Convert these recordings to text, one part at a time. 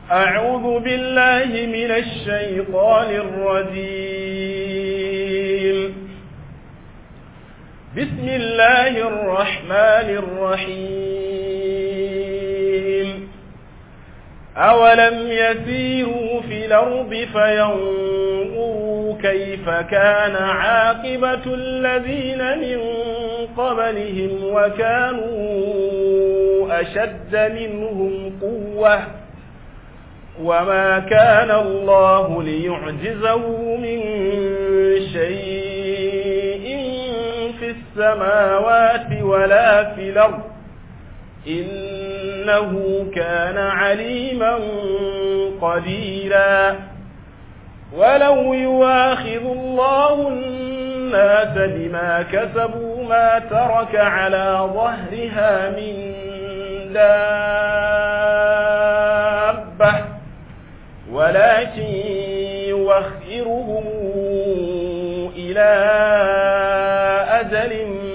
أعوذ بالله من الشيطان الرجيم بسم الله الرحمن الرحيم أولم يسيروا في الأرض فينظروا كيف كان عاقبة الذين من قبلهم وكانوا أشد منهم قوة وما كان الله ليعجزه من شيء في السماوات ولا في الأرض إنه كان عليما قديرا ولو يواخذ الله الناس بما كسبوا ما ترك على ظهرها من دابة ولكن يوخرهم إلى أجل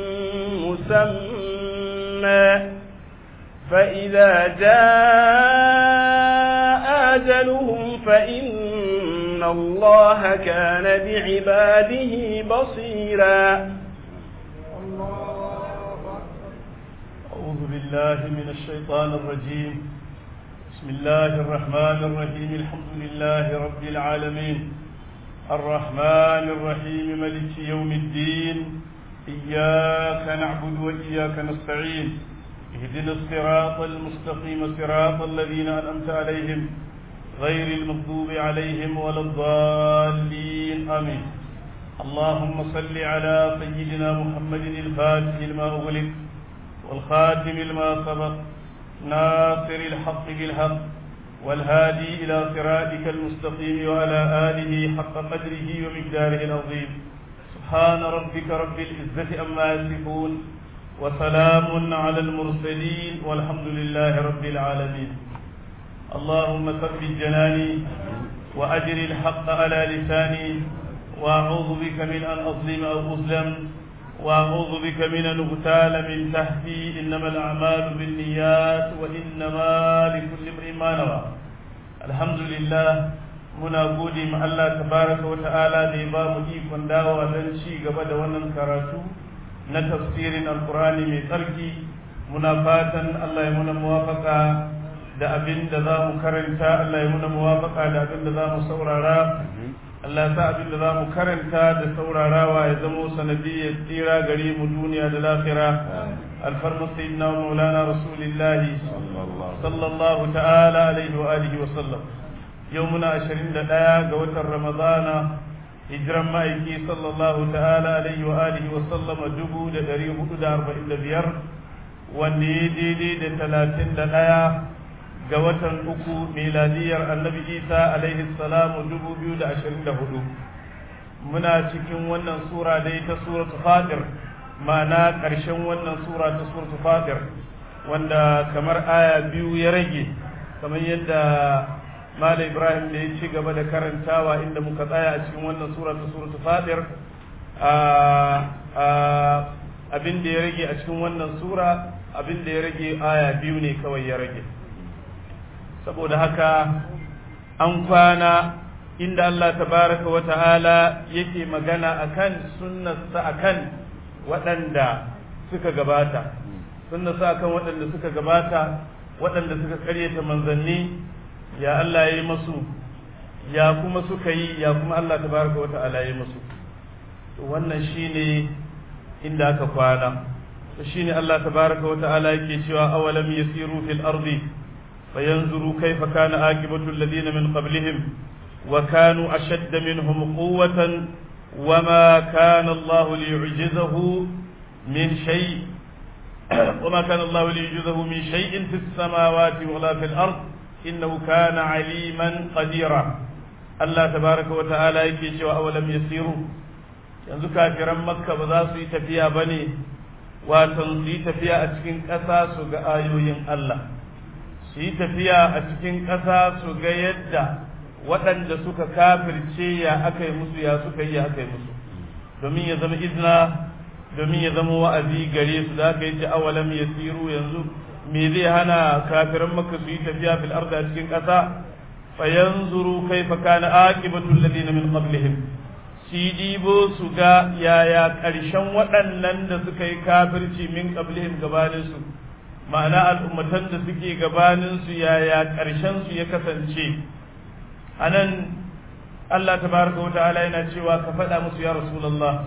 مسمى فإذا جاء أجلهم فإن الله كان بعباده بصيرا أعوذ بالله من الشيطان الرجيم بسم الله الرحمن الرحيم الحمد لله رب العالمين الرحمن الرحيم ملك يوم الدين إياك نعبد وإياك نستعين اهدنا الصراط المستقيم صراط الذين أنعمت عليهم غير المغضوب عليهم ولا الضالين آمين اللهم صل على سيدنا محمد الفاتح لما أغلق والخاتم لما سبق ناصر الحق بالحق والهادي إلى صراطك المستقيم وعلى آله حق قدره ومقداره العظيم سبحان ربك رب العزة أما يصفون وسلام على المرسلين والحمد لله رب العالمين اللهم ثبت جناني وأجر الحق على لساني وأعوذ بك من أن أظلم أو أظلم وأعوذ بك من أن أغتال من تحتي إنما الأعمال بالنيات وإنما لكل امرئ ما نوى الحمد لله muna gode ma Allah tabaraka wa ta'ala da ya ba mu ikon dawowa don ci gaba da wannan karatu na tafsirin alkurani mai tsarki muna fatan Allah ya muna muwafaka da abin da za mu karanta Allah ya muna muwafaka da abin da za mu saurara Allah ya sa abin da za mu karanta da saurarawa ya zamo sanadiyyar tsira gare mu duniya da lafira alfarma sayyidina wa maulana rasulillahi sallallahu ta'ala alaihi wa alihi wa sallam yau muna 21 ga watan ramadana hijiran ma'aiki sallallahu ta'ala alaihi wa alihi wa sallama dubu da dari hudu da arba'in da biyar wanda ya daidai da talatin da ɗaya ga watan uku miladiyar annabi isa alaihi salamu dubu biyu da ashirin da hudu muna cikin wannan sura dai ta suratu fatir ma'ana ƙarshen wannan sura ta suratu fatir wanda kamar aya biyu ya rage kamar yadda Malam Ibrahim da ya ci gaba da karantawa inda muka tsaya a cikin wannan sura ta suratul Fatir abin da ya rage a cikin wannan sura abin da ya rage aya biyu ne kawai ya rage saboda haka an kwana inda Allah tabaraka wa ta'ala yake magana akan sunnarsa akan waɗanda suka gabata sunnarsa akan waɗanda suka gabata waɗanda suka karyata manzanni ya Allah ya yi masu ya kuma suka yi ya kuma Allah tabaraka wa ta'ala ya yi masu to wannan shine inda aka kwana to shine Allah tabaraka wa ta'ala yake cewa awalam yasiru fil ardi fayanzuru kayfa kana akibatu alladhina min qablihim wa kanu ashadda minhum quwwatan wama kana Allah liyu'jizahu min shay وما كان الله ليعجزه من شيء في السماوات ولا في الأرض إنه كان عليما قديرا الله تبارك وتعالى yake cewa awalam yasiru yanzu kafiran makka ba za su yi tafiya ba ne watan su yi tafiya a cikin ƙasa su ga ayoyin Allah su yi tafiya a cikin ƙasa su ga yadda waɗanda suka kafirce ya aka yi musu ya suka yi ya aka yi musu domin ya zama izna domin ya zama wa'azi gare su da aka yi ce awalam yasiru yanzu me zai hana kafiran maka su yi tafiya fil arda a cikin ƙasa fayanzuru kaifa kana aqibatu alladhina min qablihim shi dibo su ga yaya ƙarshen waɗannan da suka yi kafirci min qablihim gabanin su ma'ana al'ummatan da suke gabanin su yaya ƙarshen su ya kasance anan Allah tabaraka wata'ala yana cewa ka faɗa musu ya rasulullah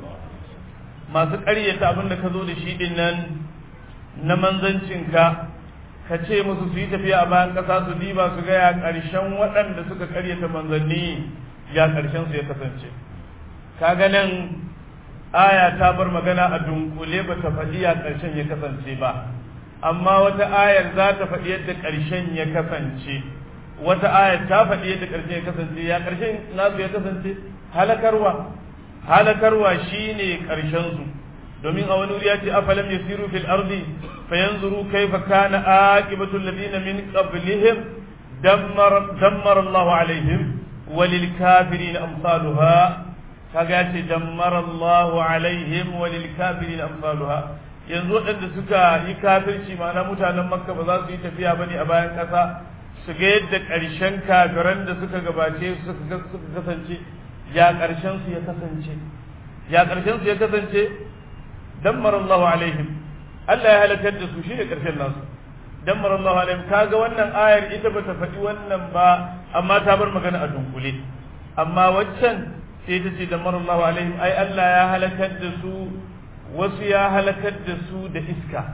masu ƙaryata abin da ka zo da shi din nan na manzancinka ka ce musu su yi tafiya a bayan ƙasa su diba su ga ya ƙarshen waɗanda suka ƙaryata manzanni ya ƙarshen su ya kasance kaga nan aya ta bar magana a dunkule ba ta faɗi ya ƙarshen ya kasance ba amma wata ayar za ta faɗi yadda ƙarshen ya kasance wata ayar ta faɗi yadda ƙarshen ya kasance ya ƙarshen nasu ya kasance halakarwa halakarwa shine ƙarshen su domin a wani wuri ya ce afalam yasiru fil ardi fayanzuru kaifa kana aqibatu alladhina min qablihim dammar dammar Allah alaihim walil kafirin amsaluha kaga ya ce dammar Allah alaihim walil kafirin amsaluha yanzu waɗanda suka yi kafirci ma'ana mutanen makka ba za su yi tafiya bane a bayan ƙasa su ga yadda ƙarshen kafiran da suka gabace su suka kasance ya ƙarshen su ya kasance ya ƙarshen su ya kasance dammar Allahu alaihim Allah ya halakar da su shine ƙarshen nasu dammar Allahu alaihim kaga wannan ayar ita bata faɗi wannan ba amma ta bar magana a dunkule amma waccan sai ta ce dammar Allahu alaihim ai Allah ya halakar da su wasu ya halakar da su da iska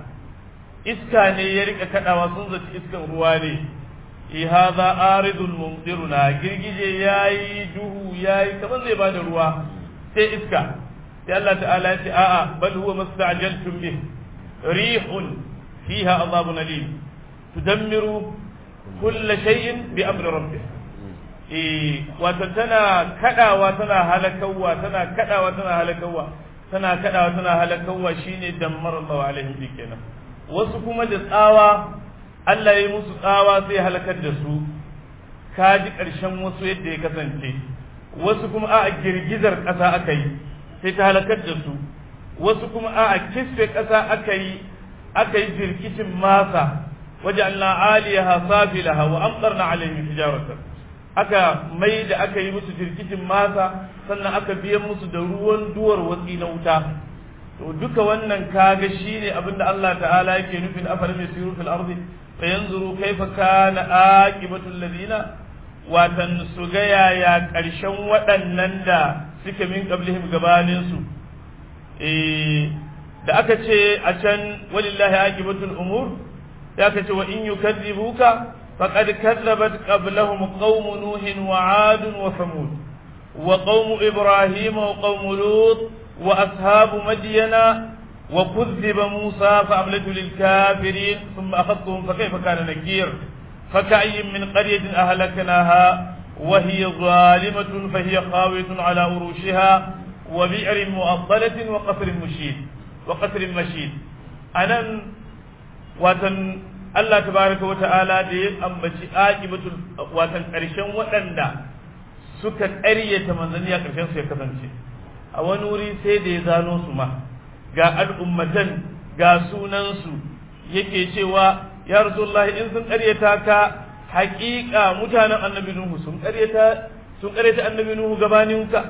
iska ne ya rika kadawa sun zaci iskan ruwa ne e hadha aridun mumtiruna girgije yayi duhu yayi kaman zai bada ruwa sai iska sai Allah ta'ala ya ce a'a bal huwa mastajaltum bih rihun fiha adhabun alim tudammiru kull shay'in bi amri rabbih eh wato tana kadawa tana halakawa tana kadawa tana halakawa tana kadawa tana halakawa shine dammar Allah alaihi kenan wasu kuma da tsawa Allah ya yi musu tsawa sai halakar da su ka ji ƙarshen wasu yadda ya kasance wasu kuma a girgizar ƙasa aka yi sai ta halakar da su wasu kuma a kisfe ƙasa aka yi aka yi jirkicin masa waje Allah aliyaha safilaha wa amtarna alaihim hijaratan aka mai da aka yi musu jirkicin masa sannan aka biyan musu da ruwan duwar watsi na wuta to duka wannan kaga shine abinda Allah ta'ala yake nufin afalam yasiru fil ardi fayanzuru kaifa kana aqibatu alladhina watan su ga yaya karshen waɗannan da suke min qablihim gabanin su eh da aka ce a can walillahi aqibatul umur ya aka ce wa in yukadzibuka faqad kadzabat qablahum qaum nuh wa 'ad wa thamud wa qaum ibrahim wa qaum lut wa ashabu madyana وكذب موسى فأملت للكافرين ثم أخذتهم فكيف كان نكير فكأي من قرية أهلكناها وهي ظالمة فهي خاوية على أروشها وبئر مؤطلة وقصر مشيد وقصر مشيد أنا وتن الله تبارك وتعالى دي أمبتي آجبة وتن قرشن وتندا suka ƙaryata manzanni a ƙarshen su ya kasance a wani wuri sai da ya zano su ma ga al'ummatan ga sunansu yake cewa ya rasulullahi in sun ƙaryata ka haƙiƙa mutanen annabi nuhu sun ƙaryata sun ƙaryata annabi nuhu gabaninka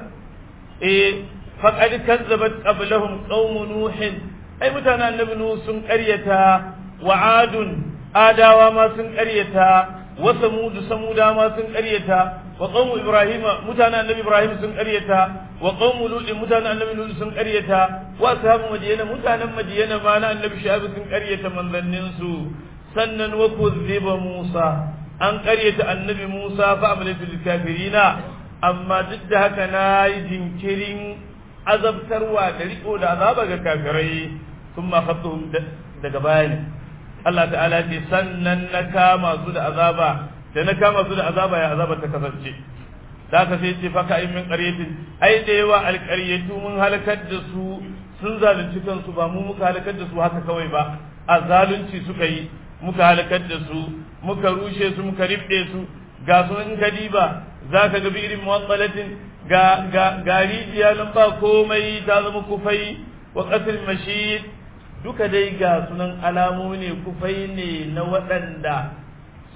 eh faqad kazzabat qablahum qaum nuhin ai mutanen annabi nuhu sun ƙaryata wa adun adawa ma sun ƙaryata wa samud samuda ma sun ƙaryata wa qaum ibrahim mutanen annabi ibrahim sun ƙaryata wa qaumu lut mutanen annabi lut sun ƙaryata wa ashabu madiyana mutanen madiyana ma na annabi shu'aib sun ƙaryata manzannin su sannan wa kuzziba musa an ƙaryata annabi musa fa amlatu lil kafirina amma duk da haka na yi jinkirin azabtarwa da riko da azaba ga kafirai sun ma daga bayani Allah ta'ala ce sannan na kama su da azaba da na kama su da azaba ya azaba ta kasance da ka sai ce faka in min qaryatin ai da yawa alqaryatu mun halakar da su sun zalunci kansu ba mu muka halakar da su haka kawai ba a zalunci suka yi muka halakar da su muka rushe su muka ribde su ga su in kadiba zaka ga bi'irin muwassalatin ga ga garijiya nan ba komai ta zama kufai wa qasr mashid duka dai ga sunan alamomi ne kufai ne na waɗanda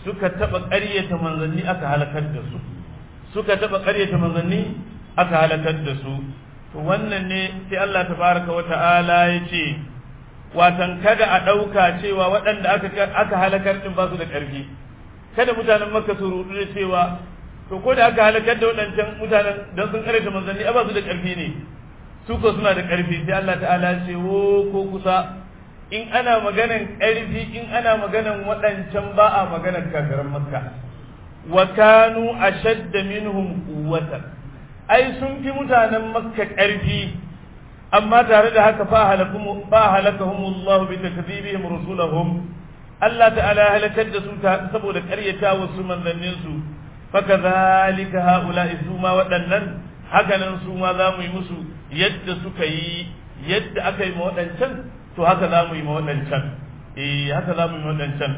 suka taba ƙaryata manzanni aka halakar da su suka taba ƙaryata manzanni aka halakar da su to wannan ne sai Allah tabaraka wa ta'ala ya ce watan kada a ɗauka cewa waɗanda aka aka halakar din ba su da ƙarfi kada mutanen makka su rudu da cewa to ko da aka halakar da waɗancan mutanen don sun ƙaryata manzanni ba su da ƙarfi ne su ko suna da ƙarfi sai Allah ta'ala ya ce wo ko kusa in ana maganan ƙarfi in ana maganan waɗancan ba a maganan kafiran makka wa kanu ashadda minhum quwwatan ai sun fi mutanen makka ƙarfi amma tare da haka fa halakum fa halakahum Allah bi takdhibihim rusulahum Allah ta'ala halakar da su saboda ƙaryata wasu manzannin su fa kadhalika haula'i su ma waɗannan hakanan su ma za mu yi musu yadda suka yi yadda aka yi ma waɗancan to haka za mu yi ma waɗancan eh haka za mu yi ma waɗancan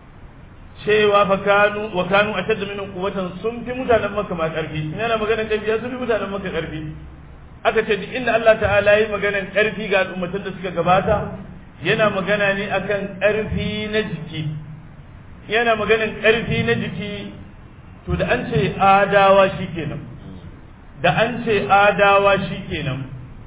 cewa fa kanu wa kanu ashadda minhum quwwatan sun fi mutanen makka ma karfi ina na maganar karfi ya sun fi mutanen makka karfi aka ce duk inda Allah ta'ala yi maganar karfi ga al'ummatan da suka gabata yana magana ne akan karfi na jiki yana maganar karfi na jiki to da an ce adawa shikenan da an ce adawa shikenan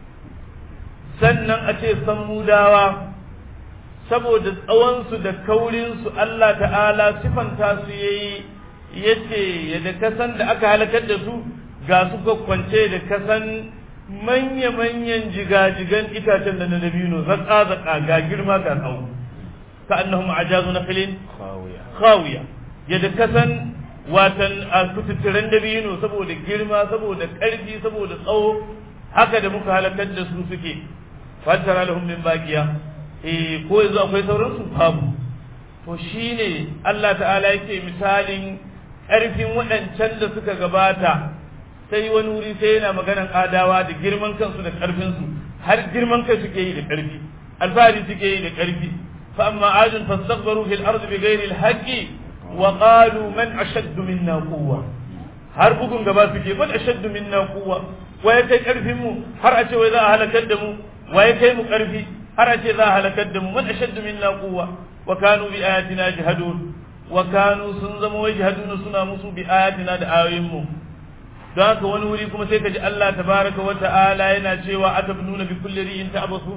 sannan a ce sammudawa saboda tsawonsu da kaurinsu Allah ta'ala sifanta su yayi yace yadda kasan da aka halakar da su ga su kwance da kasan manya-manyan jigajigan itacen da na dabino zaka-zaka ga girma ga tsawo ka annahum ajazu na filin khawiya yadda kasan watan a kututturen dabino saboda girma saboda ƙarfi saboda tsawo haka da muka halakar da su suke fatara lahum min baqiya eh ko yanzu akwai sauran su babu to shine Allah ta'ala yake misalin ƙarfin waɗancan da suka gabata sai wani wuri sai yana maganan adawa da girman kansu da ƙarfin su har girman kai suke yi da ƙarfi alfahari suke yi da ƙarfi fa amma adun fastakbaru fil ardi bighairi al-haqqi wa qalu man ashaddu minna quwwa har bugun gaba suke man ashaddu minna quwwa waye kai karfin mu har a ce wai za a halakar da mu waye kai mu karfi har a ce za a halakar da mu man ashaddu minna quwwa wa kanu bi ayatina jahadun wa kanu sun zama wai jahadun suna musu bi ayatina da ayoyin mu don haka wani wuri kuma sai ka ji Allah tabaraka wa ta'ala yana cewa atabnuna bi kulli ri'in ta'basu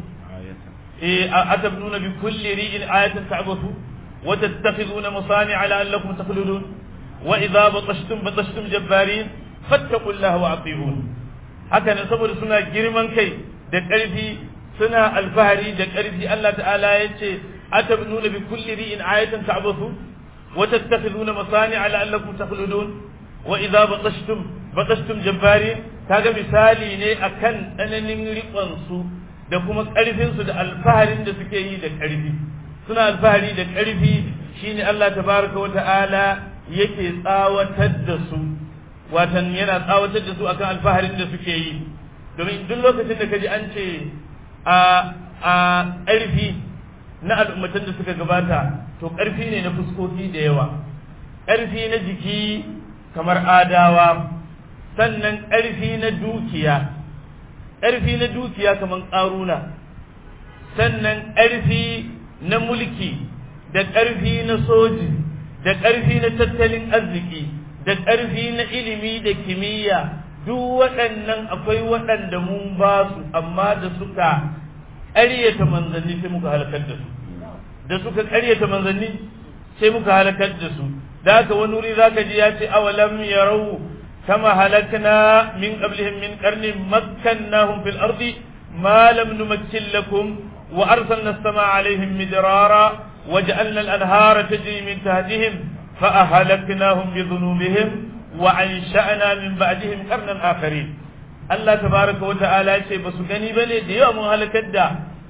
eh atabnuna bi kulli ri'in ayatan ta'basu وتتخذون مصانع لعلكم تخلدون وإذا بطشتم بطشتم جبارين فاتقوا الله وأطيعون haka saboda suna girman kai da ƙarfi suna alfahari da ƙarfi Allah ta'ala ya ce atabnuna bi kulli ri'in ayatan ta'bathu wa tattakhiduna masani'a la'allakum takhludun wa idza batashtum batashtum jabbarin kaga misali ne akan tsananin riƙon su da kuma ƙarfin su da alfaharin da suke yi da ƙarfi suna alfahari da ƙarfi shine Allah tabaraka wa ta'ala yake tsawatar da su watan yana tsawatar da su akan alfaharin da suke yi domin duk lokacin da kaji an ce a a ƙarfi na al'ummatan da suka gabata to ƙarfi ne na fuskoki da yawa ƙarfi na jiki kamar adawa sannan ƙarfi na dukiya ƙarfi na dukiya kamar ƙaruna sannan ƙarfi na mulki da ƙarfi na soji da ƙarfi na tattalin arziki da ƙarfi na ilimi da kimiyya duk waɗannan akwai waɗanda mun ba su amma da suka ƙaryata manzanni sai muka halakar da su da suka ƙaryata manzanni sai muka halakar da su da haka wani wuri zaka ji ya ce awalam yarau kama halakna min qablihim min qarnin makkannahum fil ardi ma lam numakkin lakum وأرسلنا السماء عليهم مدرارا وجعلنا الأنهار تجري من تحتهم فأهلكناهم بذنوبهم وأنشأنا من بعدهم قرنا آخرين الله تبارك وتعالى شيء بس غني بني ديوا من هلكت دا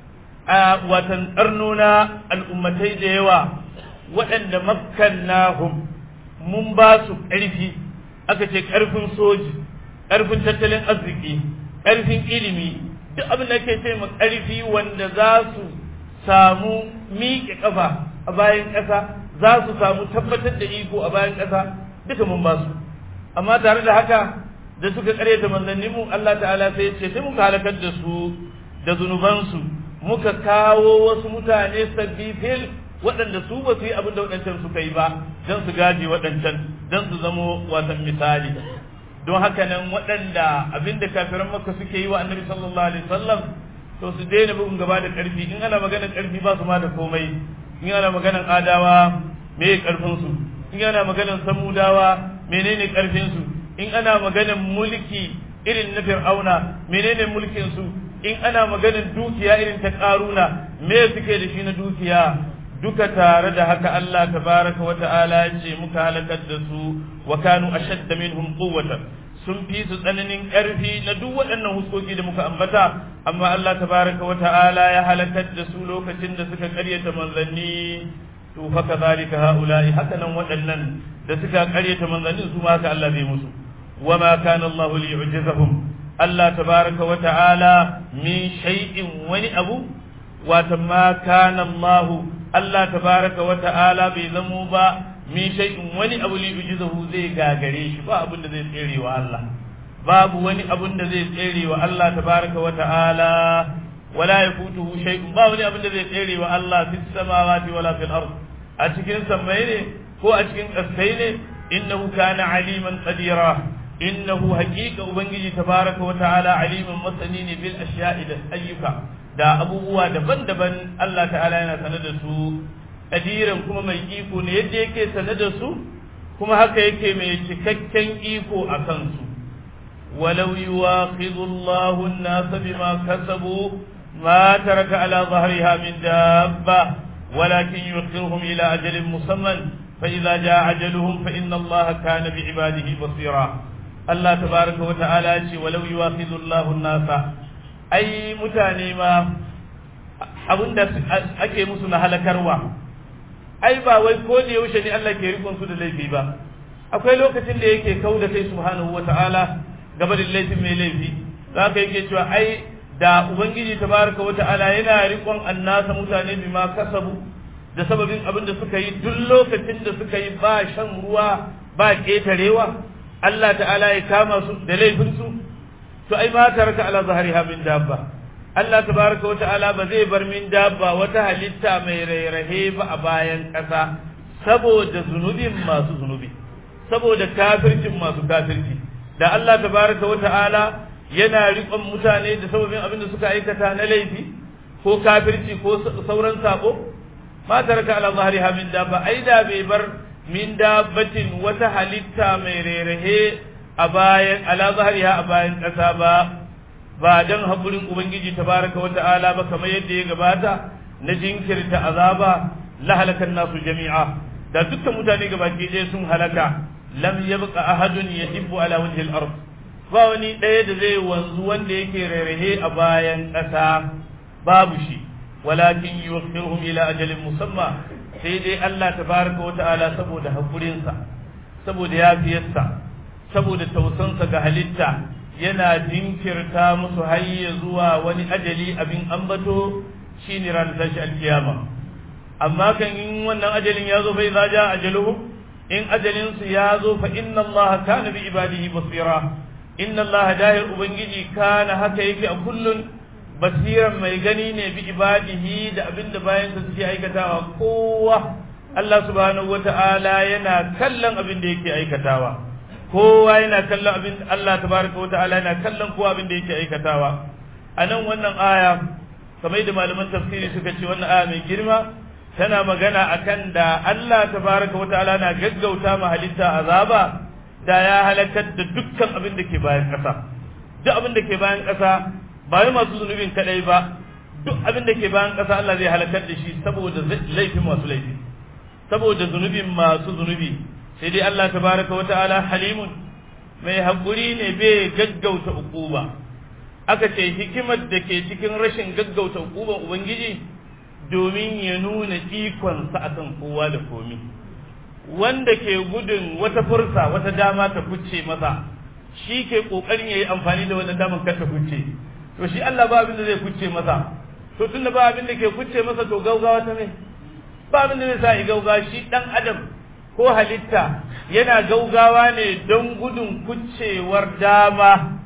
وتنقرنونا الأمتي ديوا وأن مكناهم من باسو ƙarfi aka ce ƙarfin soji ƙarfin tattalin arziki ƙarfin ilimi duk abin da ke ce ma ƙarfi wanda za su samu miƙe ƙafa a bayan ƙasa za su samu tabbatar da iko a bayan ƙasa duka mun ba su amma tare da haka da suka ƙaryata manzanni mu Allah ta'ala sai ce sai muka halakar da su da zunubansu muka kawo wasu mutane sabbi fil waɗanda su ba su yi abin da waɗancan suka yi ba don su gaje waɗancan don su zamo wasan misali don haka nan waɗanda abin da kafiran makka suke yi wa annabi sallallahu alaihi wasallam to su daina bugun gaba da ƙarfi in ana maganar ƙarfi ba su ma da komai in ana maganar adawa me ƙarfin su in ana maganar samudawa menene ƙarfin su in ana maganar mulki irin na fir'auna menene mulkin su in ana maganar dukiya irin ta ƙaruna me suke da shi na dukiya duka tare da haka Allah tabaraka wa ta'ala ya ce muka halakar da su wa kanu ashadda minhum quwwatan sun fi su tsananin ƙarfi na duk waɗannan huskoki da muka ambata amma Allah tabaraka wa ta'ala ya halakar da su lokacin da suka ƙaryata manzanni to fa kadhalika haula'i haka nan waɗannan da suka ƙaryata manzanni su ma haka Allah zai musu wa ma kana Allah liyu'jizahum Allah tabaraka wa ta'ala min shay'in wani abu wata ma kana Allah Allah tabaraka wa ta'ala bai zamo ba min shay'in wani abu li ujizahu zai gagare shi ba abin da zai tsere wa Allah babu wani abin da zai tsere wa Allah tabaraka wa ta'ala wala yafutuhu shay'un ba wani abin da zai tsere wa Allah fis samawati wala fil ard a cikin samai ne ko a cikin kasai ne innahu kana aliman qadira innahu haqiqa ubangiji tabaraka wa ta'ala aliman masani ne bil ashiya'i da ayyuka da abubuwa daban-daban Allah ta'ala yana sanar da su kadiran kuma mai iko ne yadda yake sanar da su kuma haka yake mai cikakken iko a kansu walau yuwakhidhu Allahu an-nasa bima kasabu ma taraka ala dhahriha min dabba walakin yuakhiruhum ila ajalin musamman fa idza jaa ajaluhum fa inna Allaha kana bi ibadihi basira Allah tabaraka wa ta'ala ya ce walau yuwakhidhu Allahu an-nasa ai mutane ma abinda ake musu na halakarwa ai ba wai ko da yaushe ne Allah ke rikon su da laifi ba akwai lokacin da yake kau da kai subhanahu wata'ala gaba da laifin mai laifi za ka yake cewa ai da ubangiji tabaraka wata'ala yana rikon annasa mutane bima kasabu da sababin abin da suka yi duk lokacin da suka yi ba shan ruwa ba ketarewa Allah ta'ala ya kama su da laifin su to ai ma taraka ala zahriha min dabba Allah tabaraka wata'ala ba zai bar min dabba wata halitta mai rairahe ba a bayan ƙasa saboda zunubin masu zunubi saboda kafircin masu kafirci da Allah tabaraka wata'ala yana riƙon mutane da sababin abin da suka aikata na laifi ko kafirci ko sauran sabo ma taraka ala zahriha min dabba ai da bai bar min dabbatin wata halitta mai rairahe a bayan ala zahriha a bayan ƙasa ba ba dan haƙurin ubangiji tabaraka wa ta'ala ba kamar yadda ya gabata na jinkirta azaba la halakan nasu jami'a da dukkan mutane gabaki ɗaya sun halaka lam yabqa ahadun yahibbu ala wajhi al-ard ba wani ɗaya da zai wanzu wanda yake rarrahe a bayan ƙasa babu shi walakin yuwakhiruhum ila ajalin musamma sai dai Allah tabaraka wa ta'ala saboda haƙurinsa saboda yafiyarsa saboda tausansa ga halitta yana jinkirta musu hayya zuwa wani ajali abin ambato shine ran tashi alkiyama amma kan in wannan ajalin ya zo bai zaja ajaluhum in ajalin su ya zo fa inna Allah kana bi ibadihi basira inna Allah dahir ubangiji kana haka yake a kullun basiran mai gani ne bi ibadihi da abinda bayan sa suke aikatawa kowa Allah subhanahu wata'ala yana kallon abin da yake aikatawa kowa yana kallon abin Allah tabaraka wa ta'ala yana kallon kowa abin da yake aikatawa a nan wannan aya kamar da malaman tafsiri suka ce wannan aya mai girma tana magana akan da Allah tabaraka wa ta'ala na gaggauta ma halitta azaba da ya halakar da dukkan abin da ke bayan ƙasa duk abin da ke bayan ƙasa ba wai masu zunubin kadai ba duk abin da ke bayan ƙasa Allah zai halakar da shi saboda laifin masu laifi saboda zunubin masu zunubi sai dai Allah tabaraka wa ta'ala halimun mai haƙuri ne bai gaggauta uquba aka ce hikimar da ke cikin rashin gaggauta uquban ubangiji domin ya nuna ikonsa akan kowa da komi wanda ke gudun wata fursa wata dama ta kucce masa shi ke kokarin yayi amfani da wannan damar kar ta kucce to shi Allah ba abin da zai kucce masa to tunda ba abin da ke kucce masa to gaugawa ta ne ba abin da zai sa yi gaugawa shi dan adam ko halitta yana gaugawa ne don gudun kuccewar dama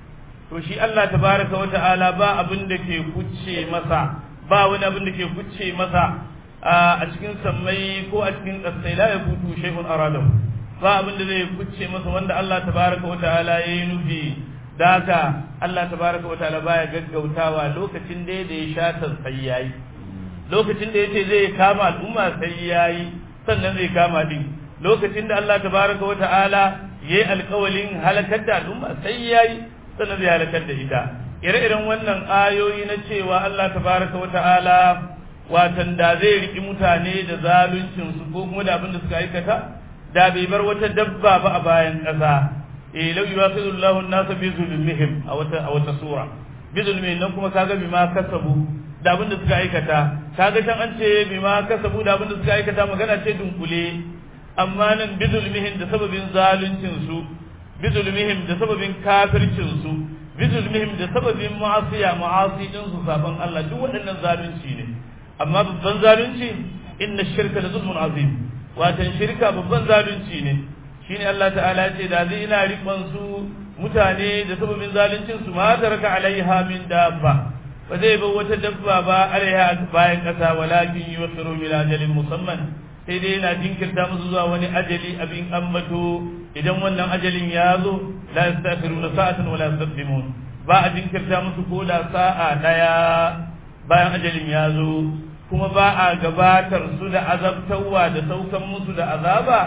to shi Allah tabaraka wa ta'ala ba abin da ke kucce masa ba wani abin da ke kucce masa a cikin sammai ko a cikin kasai la yafutu shay'un aradahu ba abin da zai kucce masa wanda Allah tabaraka wa ta'ala ya yi nufi da haka Allah tabaraka wa ta'ala baya gaggautawa lokacin da ya sha sai yayi lokacin da yace zai kama al'umma sai yayi sannan zai kama din lokacin da Allah tabaraka wa ta'ala yayi alƙawalin halakar da al'umma sai yayi sannan zai halakar da ita ire-iren wannan ayoyi na cewa Allah tabaraka wa ta'ala watan da zai riki mutane da zaluncin su ko kuma da abin da suka aikata da bai bar wata dabba ba a bayan ƙasa eh law yuwaqidu Allahu an-nasa bi zulmihim a wata a wata sura bi zulmihim nan kuma kaga bima kasabu da abin da suka aikata kaga can an ce bima kasabu da abin da suka aikata magana ce dunkule amma nan bi zulmihim da sababin zaluncin su bi zulmihim da sababin kafircin su bi zulmihim da sababin ma'asiya ma'asi din su saban Allah duk waɗannan zalunci ne amma babban zalunci inna shirka la zulmun azim watan shirka babban zalunci ne shine Allah ta'ala ce da zai ina rikon su mutane da sababin zaluncin su ma taraka alaiha min dabba ba zai bar wata dabba ba alaiha bayan kasa walakin yusiru ila ajalin musamman sai dai yana jinkirta musu zuwa wani ajali abin ambato idan wannan ajalin ya zo la yastakhiruna sa'atan wala yastaqdimun ba a jinkirta musu ko da sa'a daya bayan ajalin ya zo kuma ba a gabatar su da azabtarwa da saukan musu da azaba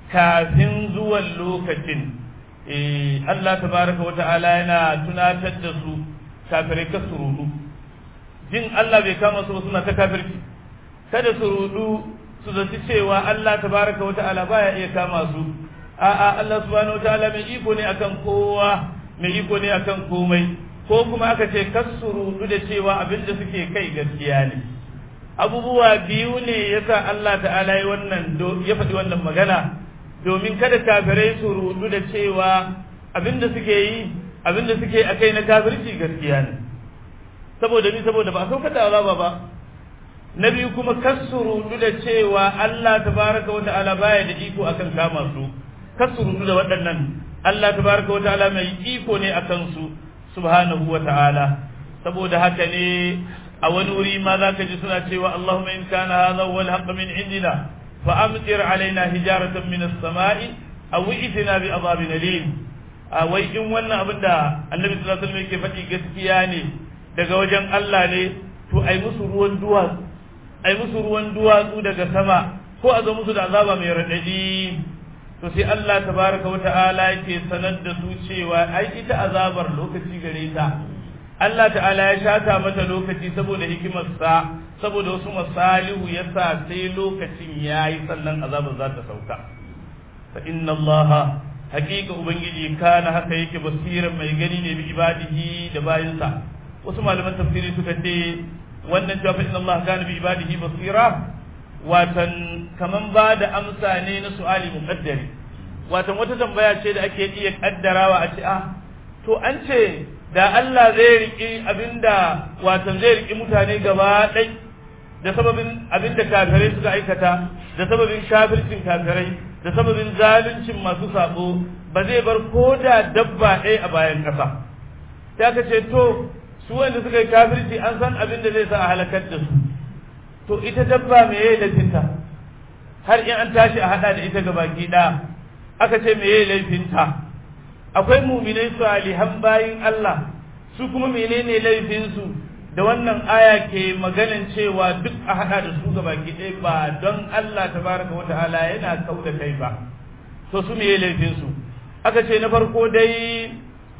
kafin zuwan lokacin eh Allah tabaraka wa ta'ala yana tunatar da su kafirai ka surudu jin Allah bai kama su suna ta kafirci kada su rudu su zaci cewa Allah tabaraka wa ta'ala baya iya kama su a'a Allah subhanahu wa ta'ala mai iko ne akan kowa mai iko ne akan komai ko kuma aka ce rudu da cewa abin da suke kai gaskiya ne abubuwa biyu ne yasa Allah ta'ala ya wannan ya faɗi wannan magana domin kada kafirai su rudu da cewa abin da suke yi abin da suke akai na kafirci gaskiya ne saboda ni saboda ba a saukar da azaba ba na biyu kuma rudu da cewa Allah tabaraka wa ta'ala baya da iko akan kama su rudu da waɗannan Allah tabaraka wa ta'ala mai iko ne akan su subhanahu wa ta'ala saboda haka ne a wani wuri ma za ka ji suna cewa Allahumma in kana hadha huwa al min indina fa amtir alaina hijaratan min as-sama'i aw itina bi adhabin alim a wai in wannan abin da Annabi sallallahu alaihi wasallam yake faɗi gaskiya ne daga wajen Allah ne to ai musu ruwan duwatsu ai musu ruwan duwatsu daga sama ko a zo musu da azaba mai radadi to sai Allah tabaraka wata'ala yake sanar da su cewa ai ita azabar lokaci gare ta Allah ta'ala ya shata mata lokaci saboda hikimarsa saboda wasu masalihu yasa sai lokacin yayi sannan azabar za ta sauka fa inna Allah haqiqa ubangiji kana haka yake basiran mai gani ne bi ibadihi da bayinsa wasu malaman tafsiri suka ce wannan cewa fa inna Allah kana bi ibadihi basira watan kaman ba da amsa ne na su'ali muqaddari watan wata tambaya ce da ake iya kaddarawa a ce ah to an ce da Allah zai riki abinda watan zai riki mutane gaba ɗai da sababin abinda kafirai suka aikata da sababin kafircin kafirai da sababin zaluncin masu sabo ba zai bar ko da dabba ɗaya a bayan ƙasa sai aka ce to su wanda suka yi kafirci an san abin da zai sa a halakar da su to ita dabba me yayi laifinta har in an tashi a hada da ita gabaki ɗaya aka ce me yayi laifinta akwai muminai salihan bayin Allah su kuma menene laifin su da wannan aya ke maganin cewa duk a hada da su gabaki ɗaya ba don Allah tabaraka wa ta'ala yana kauda kai ba to su me yayi laifin su aka ce na farko dai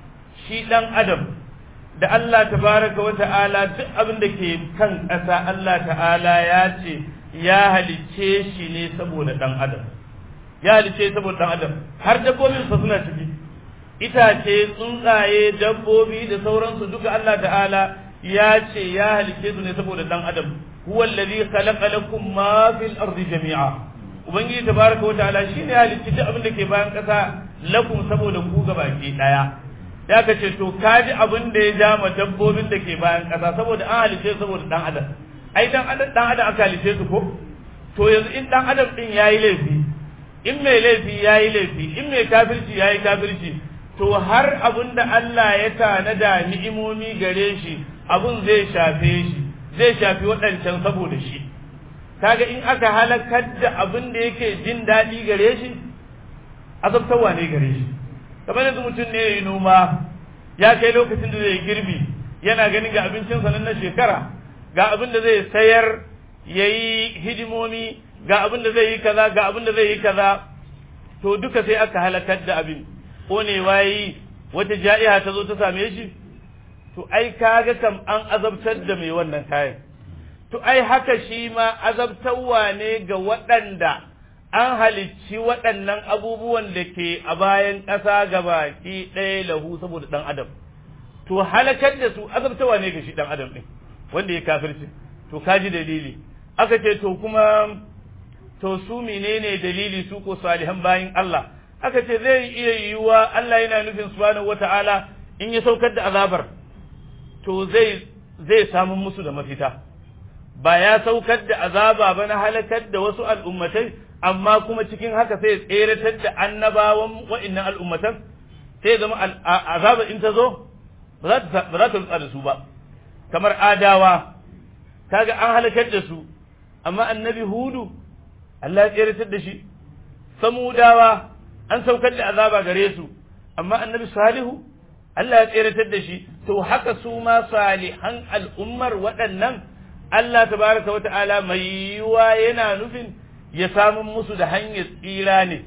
shi dan adam da Allah tabaraka wa ta'ala duk abin da ke kan ƙasa Allah ta'ala ya ce ya halicce shi ne saboda ɗan adam ya halicce saboda ɗan adam har dabbobin sa suna ciki itace tsuntsaye dabbobi da sauransu duka Allah ta'ala ya ce ya halicce su ne saboda ɗan adam huwa allazi khalaqa lakum ma fil ardi jami'a ubangiji tabaraka wa ta'ala shine ya halicci duk abin da ke bayan ƙasa lakum saboda ku gabaki daya ya ka ce to ka ji abin da ya ja ma dabbobin da ke bayan ƙasa saboda an halice saboda ɗan adam ai dan adam dan adam aka halice su ko to yanzu in ɗan adam ɗin yayi laifi in mai laifi yayi laifi in mai kafirci yayi kafirci to har abin da Allah ya tanada ni'imomi gare shi abun zai shafe shi zai shafi waɗancan saboda shi kaga in aka halakar da abin da yake jin daɗi gare shi azabtarwa ne gare shi kamar yanzu mutum ne ya yi noma ya kai lokacin da zai girbi yana ganin ga abincinsa nan na shekara ga abin da zai sayar ya yi hidimomi ga abin da zai yi kaza ga abin da zai yi kaza to duka sai aka halakar da abin ƙonewa yi wata ja'iha ta zo ta same shi to ai kaga kam an azabtar da mai wannan kayan to ai haka shi ma azabtarwa ne ga waɗanda an halicci waɗannan abubuwan da ke a bayan ƙasa gabaki ɗaya lahu saboda ɗan adam to halakar da su azabtarwa ne ga shi ɗan adam ɗin wanda ya kafirci to kaji dalili aka ce to kuma to su menene dalili su ko salihan bayin Allah aka ce zai iya yiwuwa Allah yana nufin subhanahu wata'ala in ya saukar da azabar to zai zai samu musu da mafita ba ya saukar da azaba ba na halakar da wasu al'ummatai amma kuma cikin haka sai tseratar da annabawan wa'annan al'ummatan sai zama azaba in ta zo ba za ta rutsa da su ba kamar adawa kaga an halakar da su amma annabi hudu Allah ya tseratar da shi samudawa an saukar da azaba gare su amma annabi salihu Allah ya tseratar da shi to haka su ma salihan al'ummar waɗannan Allah tabaraka wa ta'ala mai yiwa yana nufin ya samun musu da hanyar tsira ne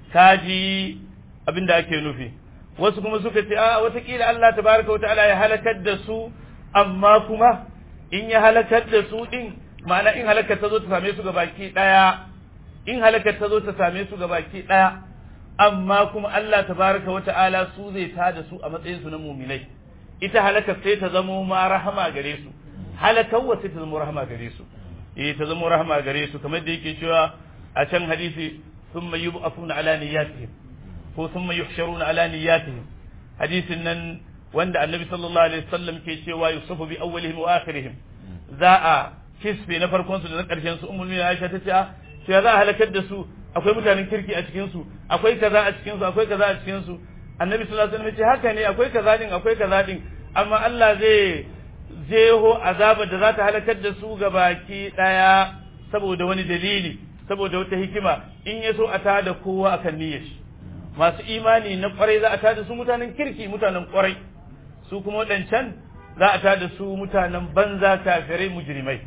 kaji abin da ake nufi wasu kuma suka ce a watakila Allah tabaraka wa ta'ala ya halakar da su amma kuma in ya halakar da su din ma'ana in halakar ta zo ta same su ga baki daya in halakar ta zo ta same su ga baki daya amma kuma Allah tabaraka wa ta'ala su zai ta da su a matsayin su na muminai ita halakar sai ta zamo ma rahama gare su halakar wa sai ta zamo rahama gare su eh ta zamo rahama gare su kamar da yake cewa a can hadisi thumma yub'athuna ala niyyatihim ko thumma yuhsharuna ala niyyatihim hadisin nan wanda annabi sallallahu alaihi wasallam ke cewa yusufu bi awwalihim wa akhirihim za a kisfe na farkon su da na karshen su ummul mu'minin Aisha ta ce a sai za a halakar da su akwai mutanen kirki a cikin su akwai kaza a cikin su akwai kaza a cikin su annabi sallallahu alaihi wasallam ce haka ne akwai kaza din akwai kaza din amma Allah zai jeho azaba da za ta halakar da su ga baki daya saboda wani dalili saboda wata hikima in ya so a tada kowa akan niyyar shi masu imani na kwarai za a tada su mutanen kirki mutanen kwarai su kuma waɗancan za a tada su mutanen banza kafirai mujrimai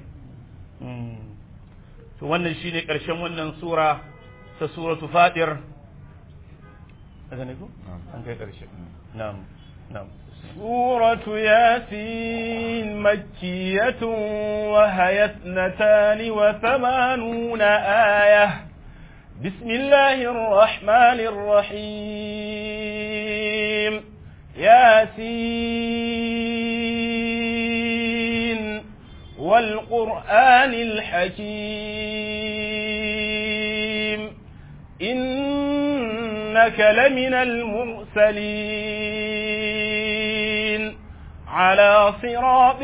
to wannan shine ƙarshen wannan sura ta suratu fatir daga ne ko an kai ƙarshe na'am na'am سورة ياسين مكية وهي اثنتان وثمانون آية بسم الله الرحمن الرحيم ياسين والقرآن الحكيم إنك لمن المرسلين على صراط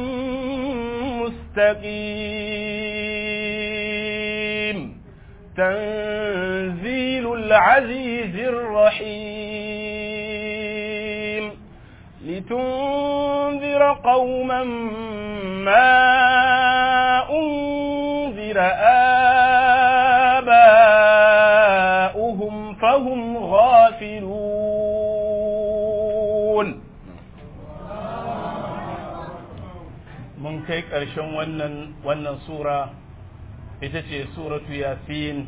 مستقيم تنزيل العزيز الرحيم لتنذر قوما ما أنذر آباؤهم فهم غافلون mun kai ƙarshen wannan wannan sura ita ce suratu yasin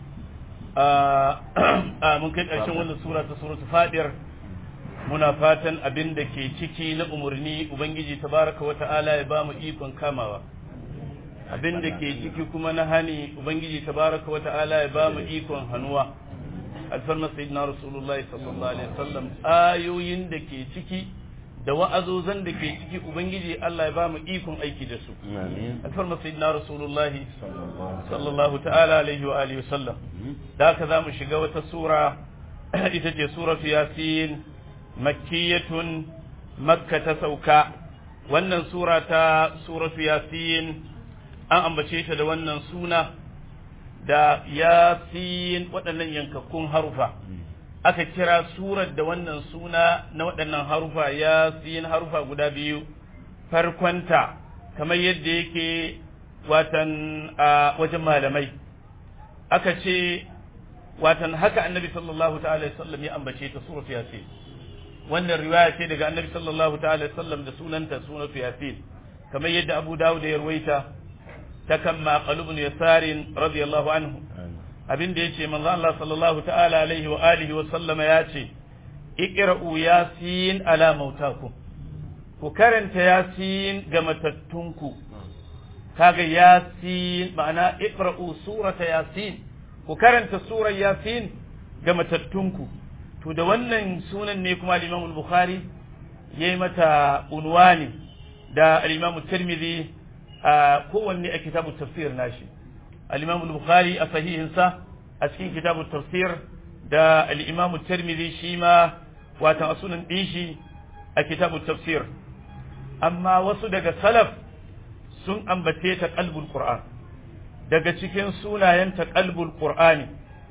a mun kai ƙarshen wannan sura ta suratu fadir muna fatan abin da ke ciki na umarni ubangiji tabaraka wa ta'ala ya ba mu ikon kamawa abin da ke ciki kuma na hani ubangiji tabaraka wa ta'ala ya ba mu ikon hannuwa alfarma sayyidina rasulullahi sallallahu alaihi wasallam ayoyin da ke ciki da wa'azozan da ke ciki ubangiji Allah ya ba mu ikon aiki da su alfarma sayyidina rasulullahi sallallahu ta'ala alaihi wa alihi wasallam da haka za mu shiga wata sura ita ce suratu yasin makkiyatun makka ta sauka wannan sura ta suratu yasin an ambace ta da wannan suna da yasin waɗannan yankakkun harufa aka kira surar da wannan suna na waɗannan harufa yasin harufa guda biyu farkonta kamar yadda yake watan a wajen malamai aka ce watan haka annabi sallallahu ta'ala sallam ya ambace ta suratu yasin wannan riwaya ce daga annabi sallallahu ta'ala sallam da sunanta suratu yasin kamar yadda abu dawud ya ruwaita ta kan maqalubun yasarin radiyallahu anhu abin da yace manzo Allah sallallahu ta'ala alaihi wa alihi wa sallama yace iqra'u yasin ala mautakum ku karanta yasin ga matattunku kaga yasin ma'ana iqra'u surata yasin ku karanta surar yasin ga matattunku to da wannan sunan ne kuma al-Imam al-Bukhari yayi mata unwani da al-Imam Tirmidhi a kowanne a kitabu tafsir nashi al-Imam al-Bukhari a sahihinsa a cikin kitabu tafsir da al-Imam Tirmidhi shi ma watan a sunan dishi a kitabu tafsir amma wasu daga salaf sun ambace ta qalbul qur'an daga cikin sunayen ta qalbul qur'ani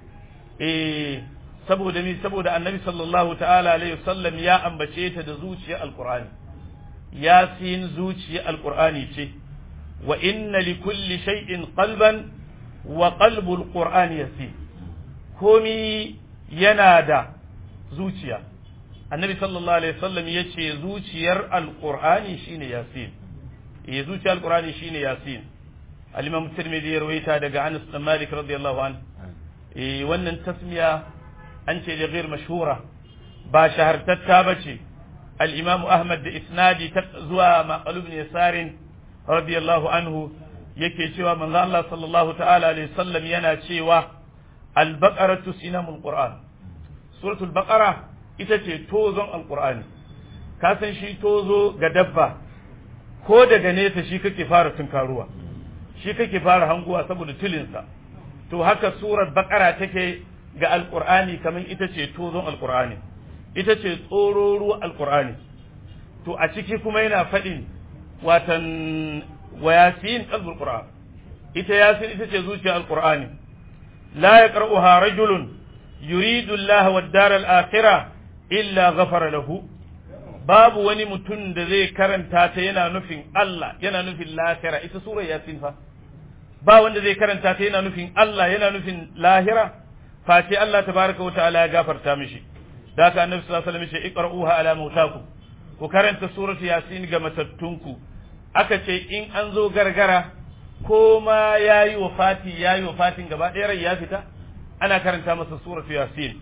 eh saboda mi saboda annabi sallallahu ta'ala alaihi wasallam ya ambace ta da zuciyar alqur'ani yasin zuciyar alqur'ani ce wa inna li kulli shay'in qalban wa qalbul qur'ani yasin komi yana da zuciya annabi sallallahu alaihi wasallam yace zuciyar alqur'ani shine yasin eh zuciyar alqur'ani shine yasin al-imam tirmidhi ya rawaita daga Anas bin Malik radiyallahu anhu eh wannan tasmiya an ce da ghair mashhura ba shahartatta bace al-imam Ahmad da isnadi zuwa maqalub bin yasarin radiyallahu anhu yake cewa manzo Allah sallallahu ta'ala alaihi wasallam yana cewa al-baqaratu sinamul qur'an suratul baqara ita ce tozon alqur'ani ka san shi tozo ga dabba ko daga nesa shi kake fara tunkaruwa shi kake fara hanguwa saboda tilinsa to haka surar baqara take ga alqur'ani kamar ita ce tozon alqur'ani ita ce tsororuwa alqur'ani to a ciki kuma yana faɗin watan wa yasin qalbul qur'an ita yasin ita ce zuciyar alqur'ani la yaqra'uha rajulun yuridu Allah wad dar al akhirah illa ghafara lahu babu wani mutum da zai karanta ta yana nufin Allah yana nufin lahira ita surar yasin fa ba wanda zai karanta ta yana nufin Allah yana nufin lahira face Allah tabaraka wa ta'ala ya gafarta mishi da haka annabi sallallahu alaihi wasallam ya ce iqra'uha ala mautakum ku karanta suratu yasin ga matattunku aka ce in an zo gargara ko ma ya yi wa fati ya yi wa fatin gaba ɗaya rai ya fita ana karanta masa suratu yasin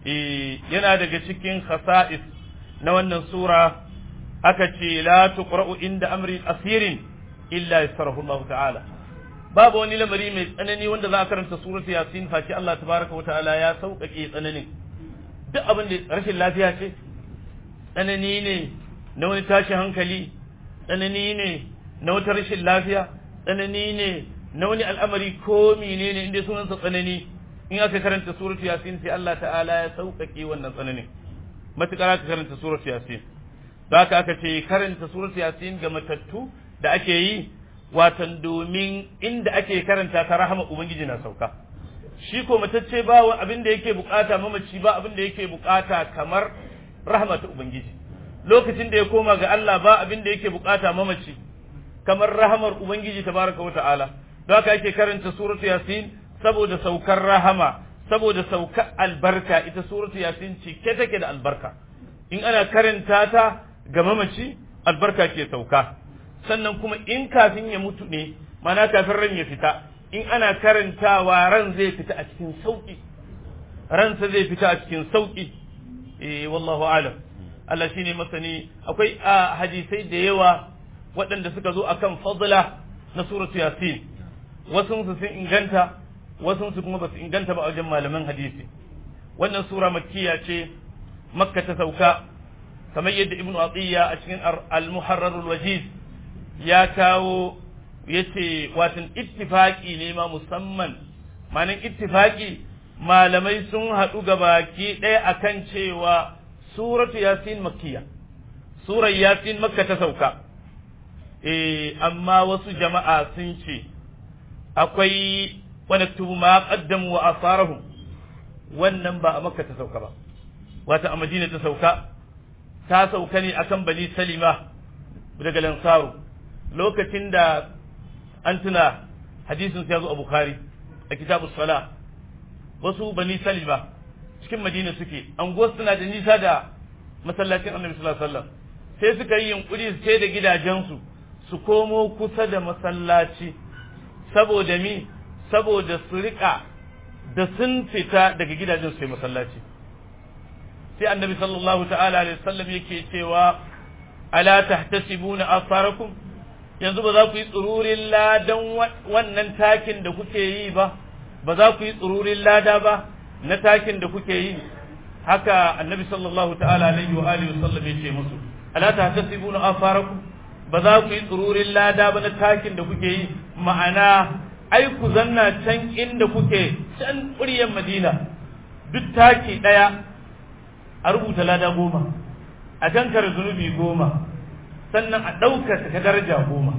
yana daga cikin khasa'is na wannan sura aka ce la tuqra'u inda amri asirin illa yasarahu Allah ta'ala babu wani lamari mai tsanani wanda za a karanta suratu yasin face Allah tabaraka wa ta'ala ya sauƙaƙe tsananin duk abin da rashin lafiya ce tsanani ne na wani tashin hankali tsanani ne na wata rashin lafiya tsanani ne na wani al'amari ko menene inda sunansa tsanani in aka karanta suratu yasin sai Allah ta'ala ya sauƙaƙe wannan tsananin matuƙar aka karanta suratu yasin da haka aka ce karanta suratu yasin ga matattu da ake yi watan domin inda ake karanta ta rahama ubangiji na sauka shi ko matacce ba abin da yake bukata mamaci ba abin da yake bukata kamar rahama ta ubangiji lokacin da ya koma ga Allah ba abin da yake bukata mamaci kamar rahamar ubangiji tabaraka wa ta'ala don haka ake karanta suratu yasin saboda saukar rahama saboda saukar albarka ita suratu yasin cike take da albarka in ana karanta ta ga mamaci albarka ke sauka sannan kuma in kafin ya mutu ne mana kafin ran ya fita in ana karantawa ran zai fita a cikin sauki ransa zai fita a cikin sauki eh wallahu alam Allah shine masani akwai a hadisai da yawa waɗanda suka zo akan fadla na suratu yasin wasu su sun inganta wasu su kuma basu inganta ba a wajen malaman hadisi wannan sura makkiya ce makka ta sauka kamar yadda ibnu atiya a cikin al-muharrar al-wajiz ya kawo yace watan ittifaqi ne ma musamman manan ittifaqi malamai sun haɗu ga baki ɗaya akan cewa suratu yasin makkiya surar yasin makka ta sauka eh amma wasu jama'a sun ce akwai wani tubu ma qaddamu wa asarahum wannan ba a makka ta sauka ba wata a madina ta sauka ta sauka ne akan bani salima daga lansaru lokacin da an tuna hadisin sai ya zo a bukhari a kitabus sala wasu bani salima cikin madina suke anguwar suna da nisa da masallacin annabi sallallahu alaihi wasallam sai suka yi yunkuri su sai da gidajensu su komo kusa da masallaci saboda mi saboda su rika da sun fita daga gidajen su sai masallaci sai annabi sallallahu ta'ala alaihi wasallam yake cewa ala tahtasibuna asarakum yanzu ba za ku yi tsururin ladan wannan takin da kuke yi ba ba za ku yi tsururin lada ba na takin da kuke yi haka annabi sallallahu ta'ala alaihi wa alihi wasallam ya ce musu ala tahtasibuna asarakum ba za ku yi tsururin lada ba na takin da kuke yi ma'ana ai ku zanna can inda kuke can ƙuryar madina duk taki ɗaya a rubuta lada goma a kankar zunubi goma sannan a ɗaukaka ta daraja goma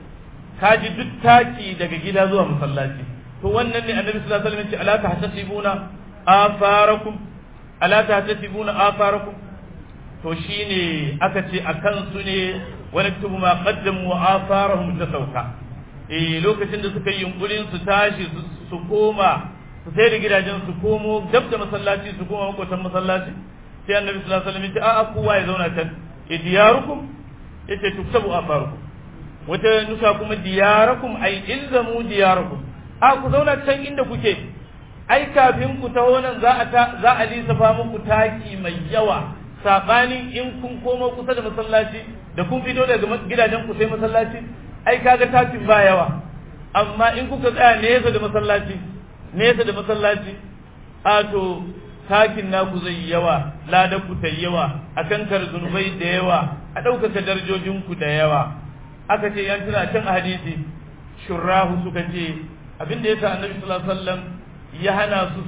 ka ji duk taki daga gida zuwa masallaci to wannan ne annabi sallallahu alaihi wasallam ya ce ala tahtasibuna afarakum ala tahtasibuna afarakum to shine aka ce akan su ne wani tubu ma qaddamu wa atharahum ta sauka eh lokacin da suka yi yunkurin su tashi su koma su sai da gidajen su komo dab da masallaci su koma makotan masallaci sai annabi sallallahu alaihi wasallam ya ce a'a kowa ya zauna can idiyarukum yace tuktabu atharukum wata nusa kuma diyarakum ay ilzamu diyarakum a ku zauna can inda kuke ai kafin ku taho nan za a za a lissafa muku taki mai yawa sabanin in kun komo kusa da masallaci da kun fito daga gidajen ku sai masallaci ai kaga takin ba yawa amma in kuka tsaya nesa da masallaci nesa da masallaci a to takin naku zai yawa ladan ku ta yawa a kankar zunubai da yawa a ɗaukaka darajojin ku da yawa aka ce yan tuna can a hadisi shurrahu suka ce abinda yasa annabi sallallahu alaihi wasallam ya hana su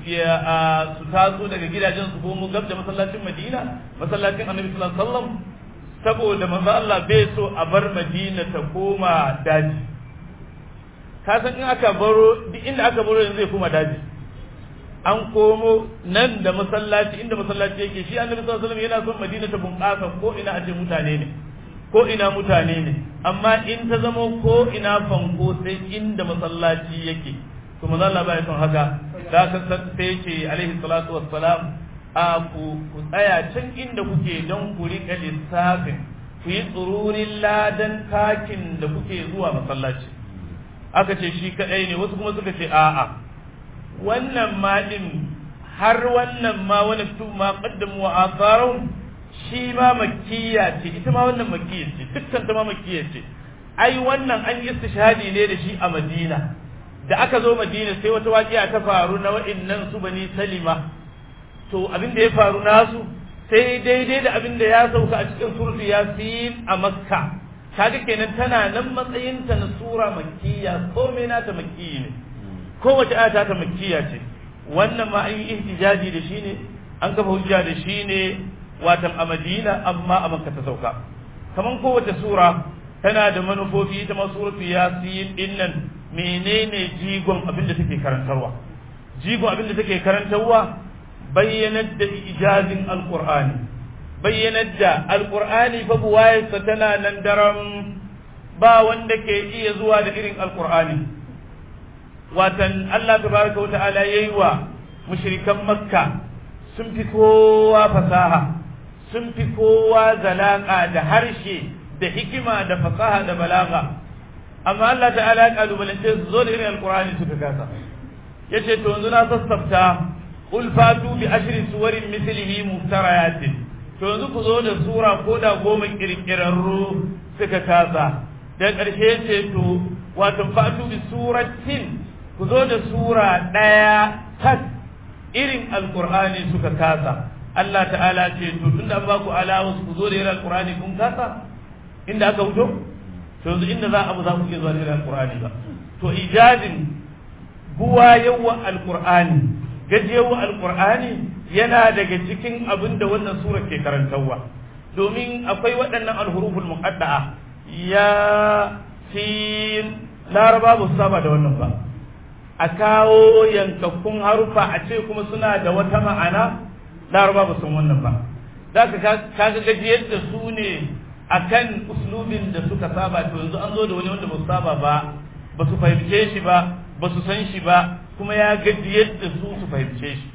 su taso daga gidajen su komo gab da masallacin Madina masallacin Annabi sallallahu alaihi wasallam saboda manzo Allah bai so a bar Madina ta koma daji ka san in aka baro duk inda aka baro yanzu zai koma daji an komo nan da masallaci inda masallaci yake shi Annabi sallallahu alaihi wasallam yana son Madina ta bunƙasa ko ina aje mutane ne ko ina mutane ne amma in ta zama ko ina fanko sai inda masallaci yake to manzo Allah bai son haka da ka sai ce alaihi salatu wassalam a ku ku tsaya can inda kuke don ku rika lissafin ku yi tsururin ladan takin da kuke zuwa masallaci aka ce shi kadai ne wasu kuma suka ce a'a wannan ma din har wannan ma wani tu ma qaddamu wa atharun shi ma makkiya ce ita ma wannan makkiya ce dukkan ta ma makkiya ce ai wannan an yi istishhadi ne da shi a Madina da aka zo madina sai wata waƙiya ta faru na wa'innan su bani salima to abin da ya faru nasu sai daidai da abin da ya sauka a cikin suratu yasin a makka kaga kenan tana nan matsayinta na sura makkiya komai nata makkiyi ne kowace aya ta makkiya ce wannan ma an yi ihtijaji da shi ne an kafa hujja da shi ne watan a madina amma a makka ta sauka kaman kowace sura tana da manufofi ita ma suratu yasin dinnan menene jigon abin da take karantarwa jigon abin da take karantarwa bayyanar da ijazin alqur'ani bayyanar da alqur'ani fa buwayarsa tana nan daram ba wanda ke iya zuwa da irin alqur'ani watan Allah tabaraka wata'ala yayi wa mushrikan makka sun fi kowa fasaha sun fi kowa zalaka da harshe da hikima da fasaha da balaga amma Allah ta'ala ya kalubalance su zo da irin alkur'ani suka kasa yace to yanzu na sassafta qul fatu bi ashri suwarin mithlihi muftarayatin to yanzu ku zo da sura ko da goma kirkirarru suka kasa da ƙarshe ce to wato fatu bi suratin ku zo da sura ɗaya tak irin alkur'ani suka kasa Allah ta'ala ce to tunda an ba ku alawas ku zo da irin alkur'ani kun kasa inda aka wuto to yanzu inda za a bu za ku iya zuwa da alqur'ani ba to ijazin buwa yawa alqur'ani gajewa alqur'ani yana daga cikin abin da wannan sura ke karantarwa domin akwai waɗannan alhuruful muqadda'a ya sin laraba ba su saba da wannan ba a kawo yankakkun harufa a ce kuma suna da wata ma'ana laraba ba sun wannan ba za ka kaga gajiyar da su ne akan uslubin da suka saba to yanzu an zo da wani wanda ba saba ba ba su fahimce shi ba ba su san shi ba kuma ya gaji yadda su su fahimce shi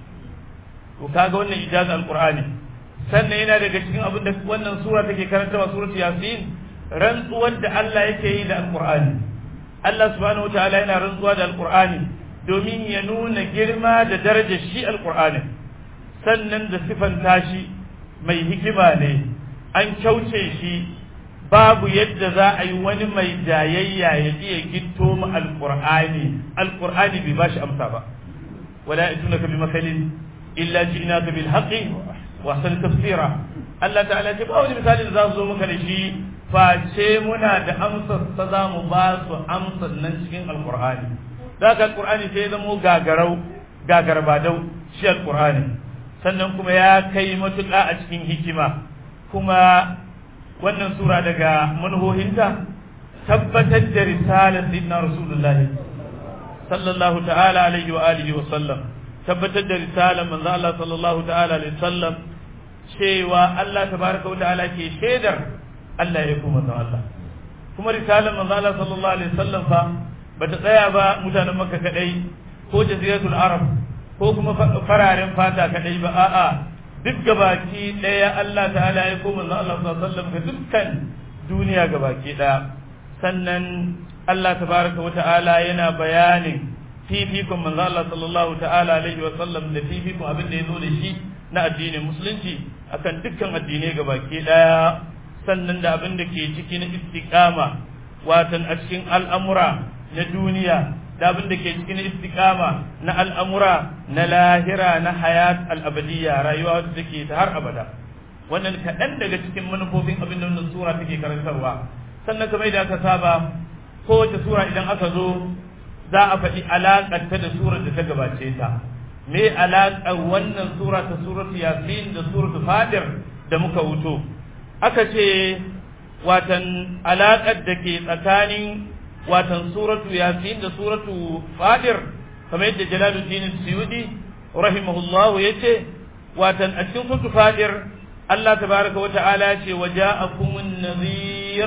to kaga wannan ijaza alqur'ani sannan yana daga cikin abin da wannan sura take karantawa suratul yasin rantsuwar da Allah yake yi da alqur'ani Allah subhanahu wataala yana rantsuwa da alqur'ani domin ya nuna girma da darajar shi alqur'ani sannan da sifanta shi mai hikima ne an kyauce shi babu yadda za a yi wani mai jayayya ya iya gitto mu alqur'ani alqur'ani bai bashi amsa ba wala yatunaka bi makalin illa ji'naka bil haqqi wa ahsan tafsira Allah ta'ala ce ba wani misali da za su zo maka da shi face muna da amsar ta za mu ba su amsar nan cikin alqur'ani da ka alqur'ani sai zamo gagarau gagarbadau shi alqur'ani sannan kuma ya kai matuƙa a cikin hikima kuma wannan sura daga manhohinta tabbatar da risalar sayyidina rasulullah sallallahu ta'ala alaihi wa alihi wa sallam tabbatar da risalar manzo Allah sallallahu ta'ala alaihi sallam cewa Allah tabaraka wa ta'ala ke shaidar Allah ya kuma manzo Allah kuma risalar manzo Allah sallallahu alaihi sallam fa bata tsaya ba mutanen Makka kadai ko jaziratul Arab ko kuma fararen fata kadai ba a'a duk gabaki ɗaya Allah ta'ala ya koma manzo Allah sallallahu alaihi wasallam ga dukkan duniya gabaki ɗaya sannan Allah tabaraka wa ta'ala yana bayanin fifikon manzo Allah sallallahu ta'ala alaihi wasallam da fifikon abin da ya zo da shi na addinin musulunci akan dukkan addinai gabaki ɗaya sannan da abin da ke ciki na istiqama watan a cikin al'amura na duniya da abin da ke cikin istiqama na al'amura na lahira na hayat al'abadiyya rayuwa wadda take ta har abada wannan kaɗan daga cikin manufofin abin da wannan sura take karantarwa sannan kamar da aka saba kowace sura idan aka zo za a faɗi alaƙar ta da surar da ta gabace ta me alaƙar wannan sura ta suratu yasin da suratu fadir da muka wuto aka ce watan alaƙar da ke tsakanin watan suratu yasin da suratu fadir kamar yadda jalaluddin suyudi rahimahullahu yace watan a cikin suratu fadir Allah tabaraka wa ta'ala ce waja'akumun nadhir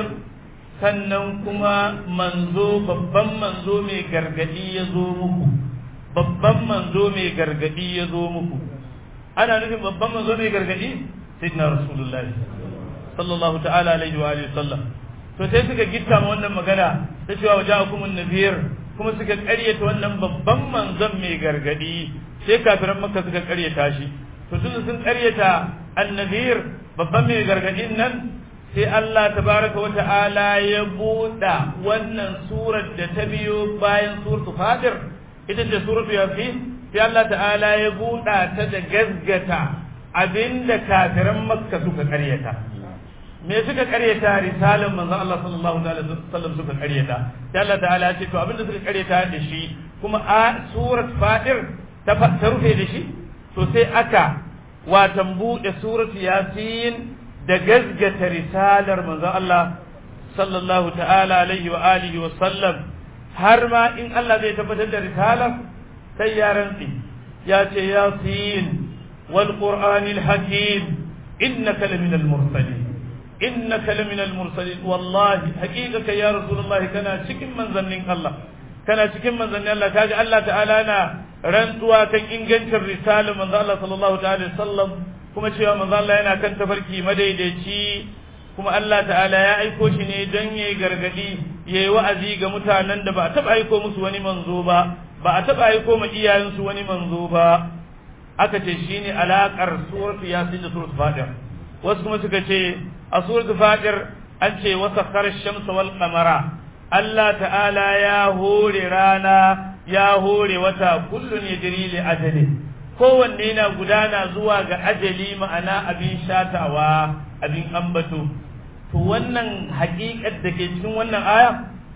sannan kuma manzo babban manzo mai gargadi ya zo muku babban manzo mai gargadi ya zo muku ana nufin babban manzo mai gargadi sayyidina rasulullahi sallallahu ta'ala alaihi wa alihi sallam to sai suka gitta ma wannan magana ta cewa waja'akum an-nadhir kuma suka ƙaryata wannan babban manzon mai gargadi sai kafiran makka suka ƙaryata shi to tun sun ƙaryata an-nadhir babban mai gargadin nan sai Allah tabaraka wa ta'ala ya buɗa wannan surar da ta biyo bayan suratul fatir ita ce suratul yasin sai Allah ta'ala ya buɗa ta da gazgata abinda kafiran makka suka ƙaryata me suka karyata risalan manzo Allah sallallahu alaihi wasallam suka karyata sai Allah ta'ala ya ce to abinda suka karyata da shi kuma a surat fadir ta ta rufe da shi to sai aka watan bude surat yasin da gazgata risalar manzo Allah sallallahu ta'ala alaihi wa alihi wa sallam har ma in Allah zai tabbatar da risalar sai ya rantsi ya ce yasin wal qur'anil hakim innaka laminal mursalin innaka laminal mursalin wallahi haqiqaka ya rasulullah kana cikin manzannin Allah kana cikin manzannin Allah kaji Allah ta'ala na rantsuwa kan ingancin risalar manzo Allah sallallahu ta'ala sallam kuma cewa manzo Allah yana kan tafarki madaidaici kuma Allah ta'ala ya aiko shi ne don yayi gargadi yayi wa'azi ga mutanen da ba a taba aiko musu wani manzo ba ba a taba aiko ma iyayensu wani manzo ba aka ce shine alakar suratu yasin da suratu fatir wasu kuma suka ce a suratul fatir an ce wasa shamsa wal qamara Allah ta'ala ya hore rana ya hore wata kullun yajri li ajali kowanne yana gudana zuwa ga ajali ma'ana abin shatawa abin ambato to wannan haƙiƙar da ke cikin wannan aya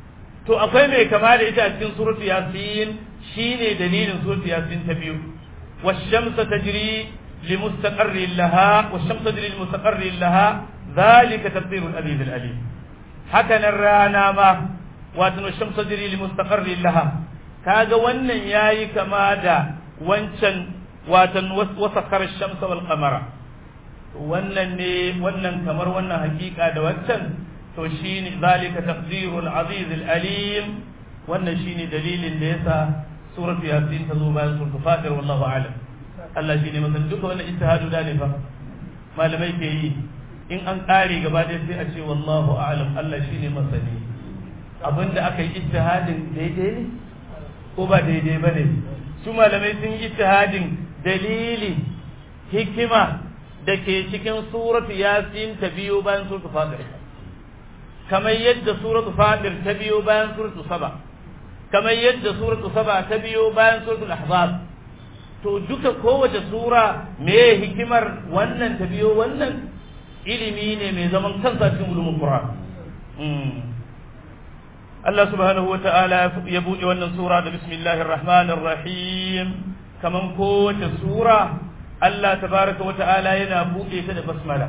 to akwai mai kama da ita a cikin suratul yasin shine dalilin suratul yasin ta biyu والشمس تجري لمستقر لها والشمس تجري لمستقر لها ذلك تقدير العزيز العليم هكذا الرانا ما واتن الشمس تجري لمستقر لها kaga wannan yayi kama da wancan watan wasakhar ash-shamsa wal qamara wannan ne wannan kamar wannan hakika da wancan to shine zalika taqdirul aziz al alim wannan shine dalilin da yasa suratu yasin ta zo bayan suratu fatir wallahu a'lam Allah shine masan duka wannan ijtihadu da ne fa malamai ke yi in an kare gaba ɗaya sai a ce wallahu a'lam Allah shine masani abinda aka yi ijtihadin daidai ne ko ba daidai ba ne su malamai sun yi ijtihadin dalili hikima da ke cikin suratu yasin ta biyo bayan suratu fatir kamar yadda suratu fatir ta biyo bayan suratu saba kamar yadda suratu saba ta biyo bayan suratu ahzab to duka kowace sura me hikimar wannan ta biyo wannan ilimi ne mai zaman kansa cikin ulumul qur'an Allah subhanahu wa ta'ala ya buɗe wannan sura da bismillahir rahmanir rahim kaman kowace sura Allah tabaraka wa ta'ala yana buɗe ta da basmala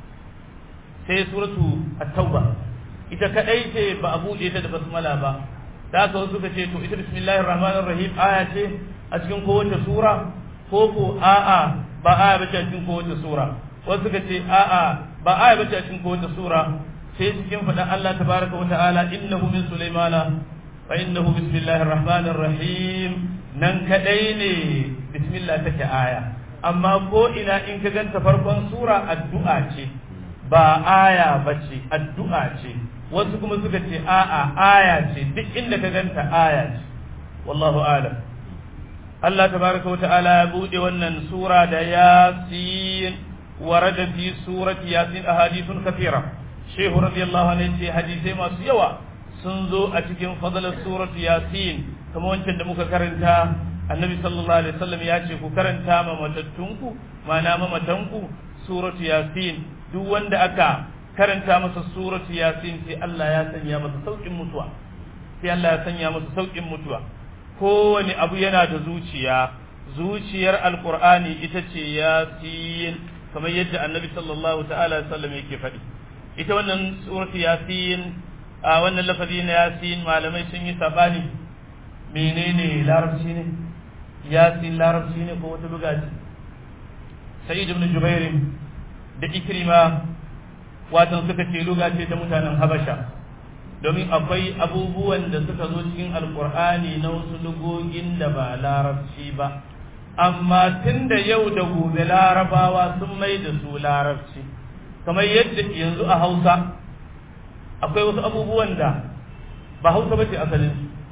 sai suratu at-tauba ita kadai ce ba a buɗe ta da basmala ba da haka wasu suka ce to ita bismillahir rahmanir rahim aya ce a cikin kowace sura ko ko a'a ba aya bace a cikin kowace sura wasu suka ce a'a ba aya bace a cikin kowace sura sai cikin faɗan Allah tabaraka wata'ala innahu min sulaimana wa innahu bismillahir rahmanir rahim nan kadai ne bismillah take aya amma ko ina in ka ganta farkon sura addu'a ce ba aya bace addu'a ce wasu kuma suka ce a'a aya ce duk inda ka ganta aya ce wallahu a'lam Allah tabaraka wata'ala ya bude wannan sura da yasin ورد في سورة ياسين أحاديث كثيرة shehu radiyallahu anhu ce hadisai masu yawa sun zo a cikin fadalar surat yasin kamar wancan da muka karanta annabi sallallahu alaihi wasallam ya ce ku karanta ma matattunku ma'ana mamatanku surat yasin duk wanda aka karanta masa surat yasin sai Allah ya sanya masa saukin mutuwa sai Allah ya sanya masa saukin mutuwa kowane abu yana da zuciya zuciyar alqur'ani ita ce yasin kamar yadda annabi sallallahu ta'ala alaihi wasallam yake faɗi ita wannan suratu yasin a wannan lafazi na yasin malamai sun yi sabani menene larabci ne yasin larabci ne ko wata buga ce sa'id ibn jubair da ikrima watan suka ce luga ce ta mutanen habasha domin akwai abubuwan da suka zo cikin alkur'ani na wasu lugogin da ba larabci ba amma tun da yau da gobe larabawa sun mai da su larabci kamar yadda yanzu a hausa akwai wasu abubuwan da ba hausa ba ce asalin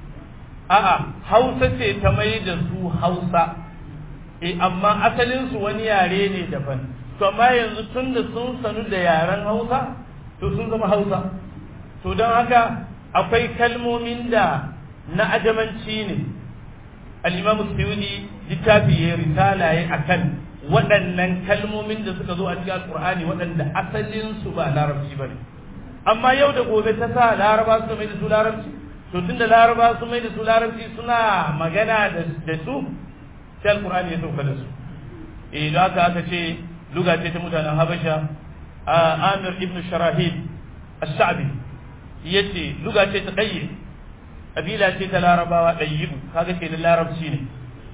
a'a hausa ce ta mai da su hausa e amma asalinsu wani yare ne daban to amma yanzu tun da sun sanu da yaren hausa to sun zama hausa to don haka akwai kalmomin da na ajamanci ne al-imam suyudi littafi ya risala ya akan waɗannan kalmomin da suka zo a cikin alkur'ani waɗanda asalin su ba larabci bane amma yau da gobe ta sa laraba su mai da su larabci to tunda laraba su mai da su larabci suna magana da su sai alkur'ani ya sauka da su eh da haka aka ce luga ce ta mutanen habasha amir ibn sharahid ash-sha'bi yace luga ce ta dayye kabila ce ta larabawa dayyibu kaga ke da larabci ne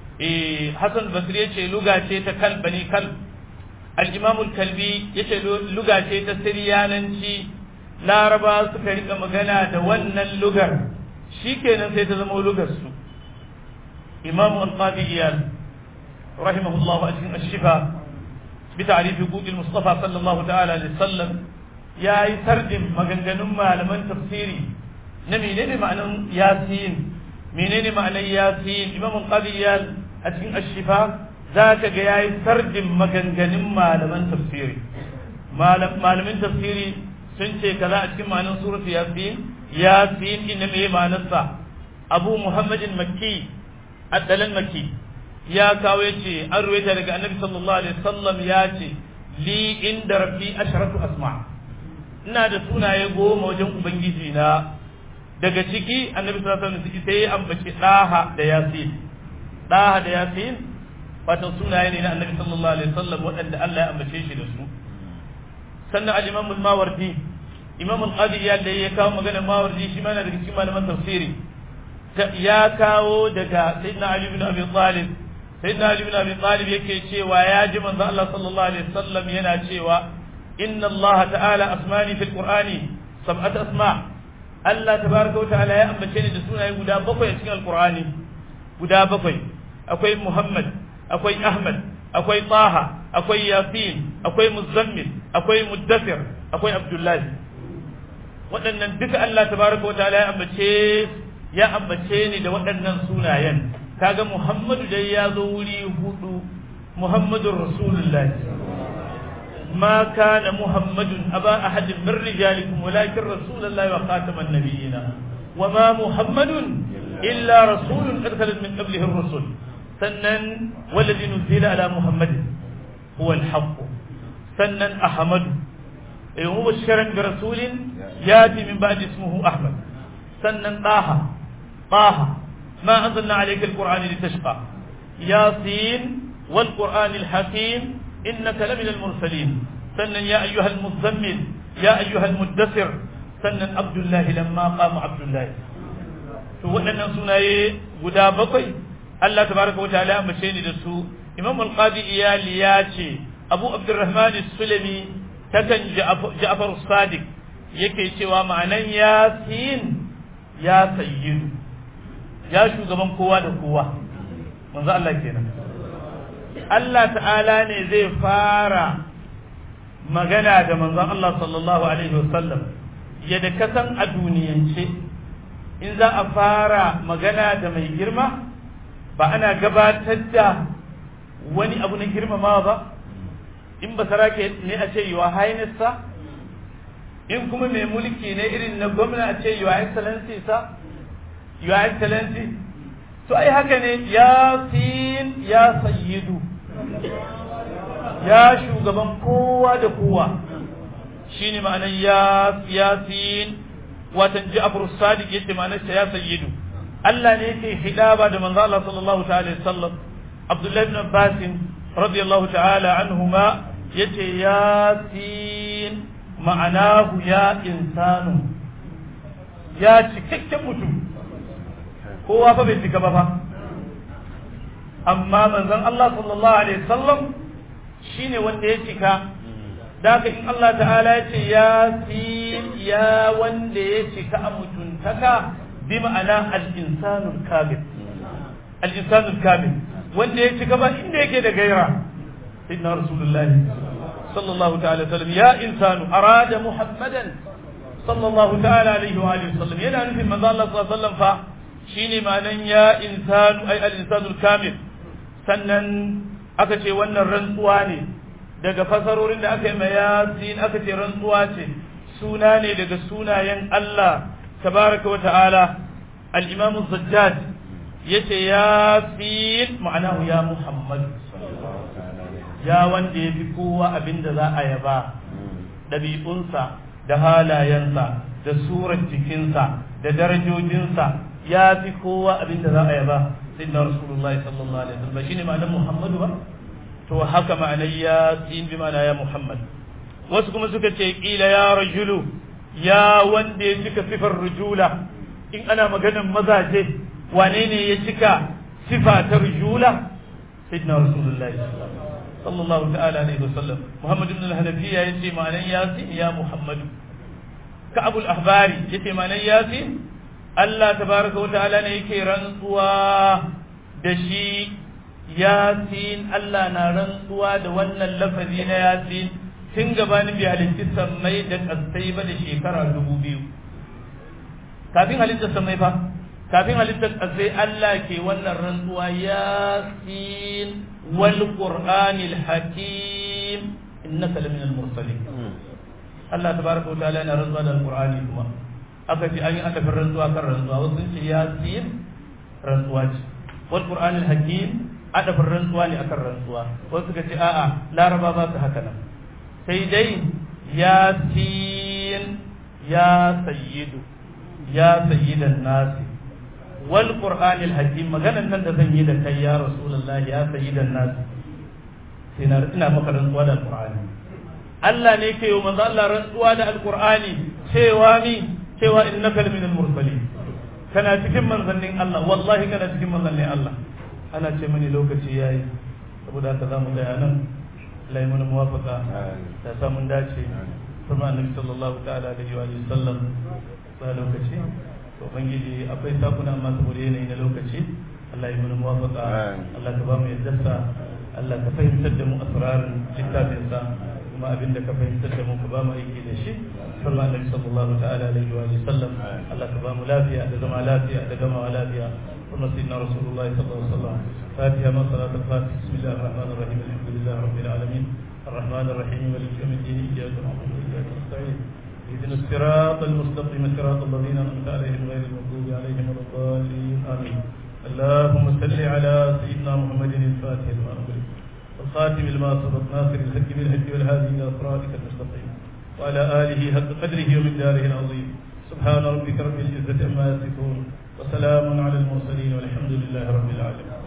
eh hasan basri yace luga ce ta kal bani kal al-imam al-kalbi yace luga ce ta siriyananci laraba suka rika magana da wannan lugar shikenan sai ta zama lugar su imam al-qadi iyal rahimahullah a cikin ash-shifa bi ta'rif huquq al-mustafa sallallahu ta'ala alaihi wasallam yayi sardin maganganun malaman tafsiri na menene ma'anan yasin menene ma'anan yasin imam al-qadi iyal a cikin ash-shifa zaka ga yayi sardin maganganun malaman tafsiri malamin tafsiri sun ce kaza a cikin ma'anan suratu yasin yasin inna me ma'anarsa abu muhammadin makki addalan makki ya kawo yace an ruwaita daga annabi sallallahu alaihi wasallam ya ce li inda rabbi asharatu asma ina da sunaye goma wajen ubangiji na daga ciki annabi sallallahu alaihi wasallam sai ya ambaci daha da yasin daha da yasin wato sunaye ne na annabi sallallahu alaihi wasallam waɗanda Allah ya ambace shi da su sannan al-imam al-mawardi imam al-qadi ya da ya kawo magana mawardi shi mana daga cikin malaman tafsiri ya kawo daga sayyidina ali ibn abi talib sayyidina ali ibn abi talib yake cewa ya ji manzo Allah sallallahu alaihi wasallam yana cewa inna Allah ta'ala asmani fil qur'ani sab'at asma Allah tabaraka wa ta'ala ya ambace ni da sunaye guda bakwai a cikin alqur'ani guda bakwai akwai Muhammad akwai Ahmad akwai Taha akwai Yasin akwai Muzammil akwai Muddathir akwai Abdullahi waɗannan duka Allah tabaraka wa ta'ala ya ambace ya ambace ni da waɗannan sunayen kaga Muhammadu dai ya zo wuri hudu Muhammadur Rasulullah ما كان محمد أبا أحد من رجالكم ولكن رسول الله وخاتم النبيين وما محمد إلا رسول قد خلت من قبله الرسل سنن والذي نزل على محمد هو الحق سنن أحمد مبشرا برسول ياتي من بعد اسمه أحمد سنن طه طه ما أنزلنا عليك القرآن لتشقى ياسين والقرآن الحكيم إنك لمن المرسلين سنن يا أيها المزمل يا أيها المدثر سنن عبد الله لما قام عبد الله to waɗannan sunaye guda bakwai Allah tabaraka wataala ambace ni da su Imam al-Qadi Iyali ya ce Abu Abdurrahman Sulami takan Ja'far Sadiq yake cewa ma'anan Yasin ya sayyidu ya shugaban kowa da kowa manzo Allah kenan Allah ta'ala ne zai fara magana da manzon Allah sallallahu alaihi wasallam yadda kasan a duniyance in za a fara magana da mai girma ba ana gabatar da wani abu na girmamawa ba in ba sarake ne a ce yiwa highness in kuma mai mulki ne irin na gwamna a ce yiwa excellency sa yiwa excellency to ai haka ne yasin ya sayyidu ya shugaban kowa da kowa shine ma'anar ya yasin watan Ja'far Sadiq yace ma'anar ya sayyidu Allah ne yake hidaba da manzo Allah sallallahu ta'ala sallam Abdullah ibn Abbas radiyallahu ta'ala anhuma yace yasin ma'anahu ya insanu ya cikakken mutum kowa fa bai cika ba fa amma manzon Allah sallallahu alaihi wasallam shine wanda ya cika da in Allah ta'ala ya ce ya ya wanda ya cika a mutuntaka bi ma'ana al-insanul kamil al-insanul kamil wanda ya cika ba inda yake da gaira inna rasulullahi sallallahu ta'ala sallam ya insanu arada muhammadan sallallahu ta'ala alaihi wa alihi sallam yana nufin manzo Allah sallallahu alaihi wasallam fa shine ma'anan ya insanu ay al-insanul kamil sannan aka ce wannan rantsuwa ne daga fasarorin da aka yi mai yasin aka ce rantsuwa ce suna ne daga sunayen Allah tabaraka wa ta'ala al-imam az-zajjaj yace yasin ma'anahu ya muhammad ya wanda ya fi kowa abinda za a yaba ɗabi'unsa da halayensa da surar jikinsa da darajojinsa ya fi kowa abinda za a yaba sayyidina rasulullahi sallallahu alaihi wasallam shine ma'anar muhammadu ba to haka ma'anar yasin bi ma'ana ya muhammad wasu kuma suka ce kila ya rajulu ya wanda ya cika sifar rujula in ana maganar mazaje wane ne ya cika sifa ta rujula sayyidina rasulullahi sallallahu ta'ala alaihi wasallam muhammad ibn al-hanafiya yace ma'anar yasin ya muhammadu ka'ab al-ahbari yace ma'anar yasin Allah tabaraka wa ta'ala ne yake rantsuwa da shi yasin Allah na rantsuwa da wannan lafazi na yasin tun gabanin bi halitti sammai da kasai ba da shekara dubu biyu kafin halittar sammai fa kafin halittar kasai Allah ke wannan rantsuwa yasin wal qur'anil hakim innaka laminal mursalin Allah tabaraka wa ta'ala na rantsuwa da alqur'ani kuma aka ce an yi adafin rantsuwa kan rantsuwa wasu sun ce yasin rantsuwa ce wal qur'anil hakim adafin rantsuwa ne akan rantsuwa wasu suka ce a'a laraba ba su haka nan sai dai yasin ya sayyidu ya sayyidan nasi wal qur'anil hakim maganan nan da zan yi da kai ya rasulullahi ya sayyidan nasi sai na ina maka rantsuwa da alqur'ani Allah ne ke yi manzo Allah rantsuwa da alqur'ani cewa ni cewa innaka minal mursalin kana cikin manzannin Allah wallahi kana cikin manzannin Allah ana ce mani lokaci yayi saboda haka zamu ga nan Allah ya mana muwafaka da samun dace kuma annabi sallallahu ta'ala alaihi wa sallam ba lokaci to ubangiji akwai sakuna amma saboda yanayi na lokaci Allah ya mana muwafaqa Allah ka ba mu yaddarsa Allah ka fahimtar da mu asrarin littafinsa kuma abinda ka fahimtar da mu ka ba mu aiki da shi sallallahu alaihi sallallahu ta'ala alaihi wa sallam Allah ka ba mu lafiya da zama lafiya da gama lafiya kuma sayyidina rasulullah sallallahu alaihi wasallam fatiha ma salat al-fatih bismillahir rahmanir rahim alhamdulillahi rabbil alamin الرحمن الرحيم مالك يوم الدين اياك نعبد واياك نستعين اهدنا الصراط المستقيم صراط الذين انعمت عليهم غير المغضوب عليهم ولا الضالين امين اللهم صل على سيدنا محمد الفاتح لما أغلق والخاتم لما سبق ناصر الحق بالحق والهادي إلى صراطك المستقيم وعلى آله حق قدره ومقداره العظيم سبحان ربك رب العزة عما يصفون وسلام على المرسلين والحمد لله رب العالمين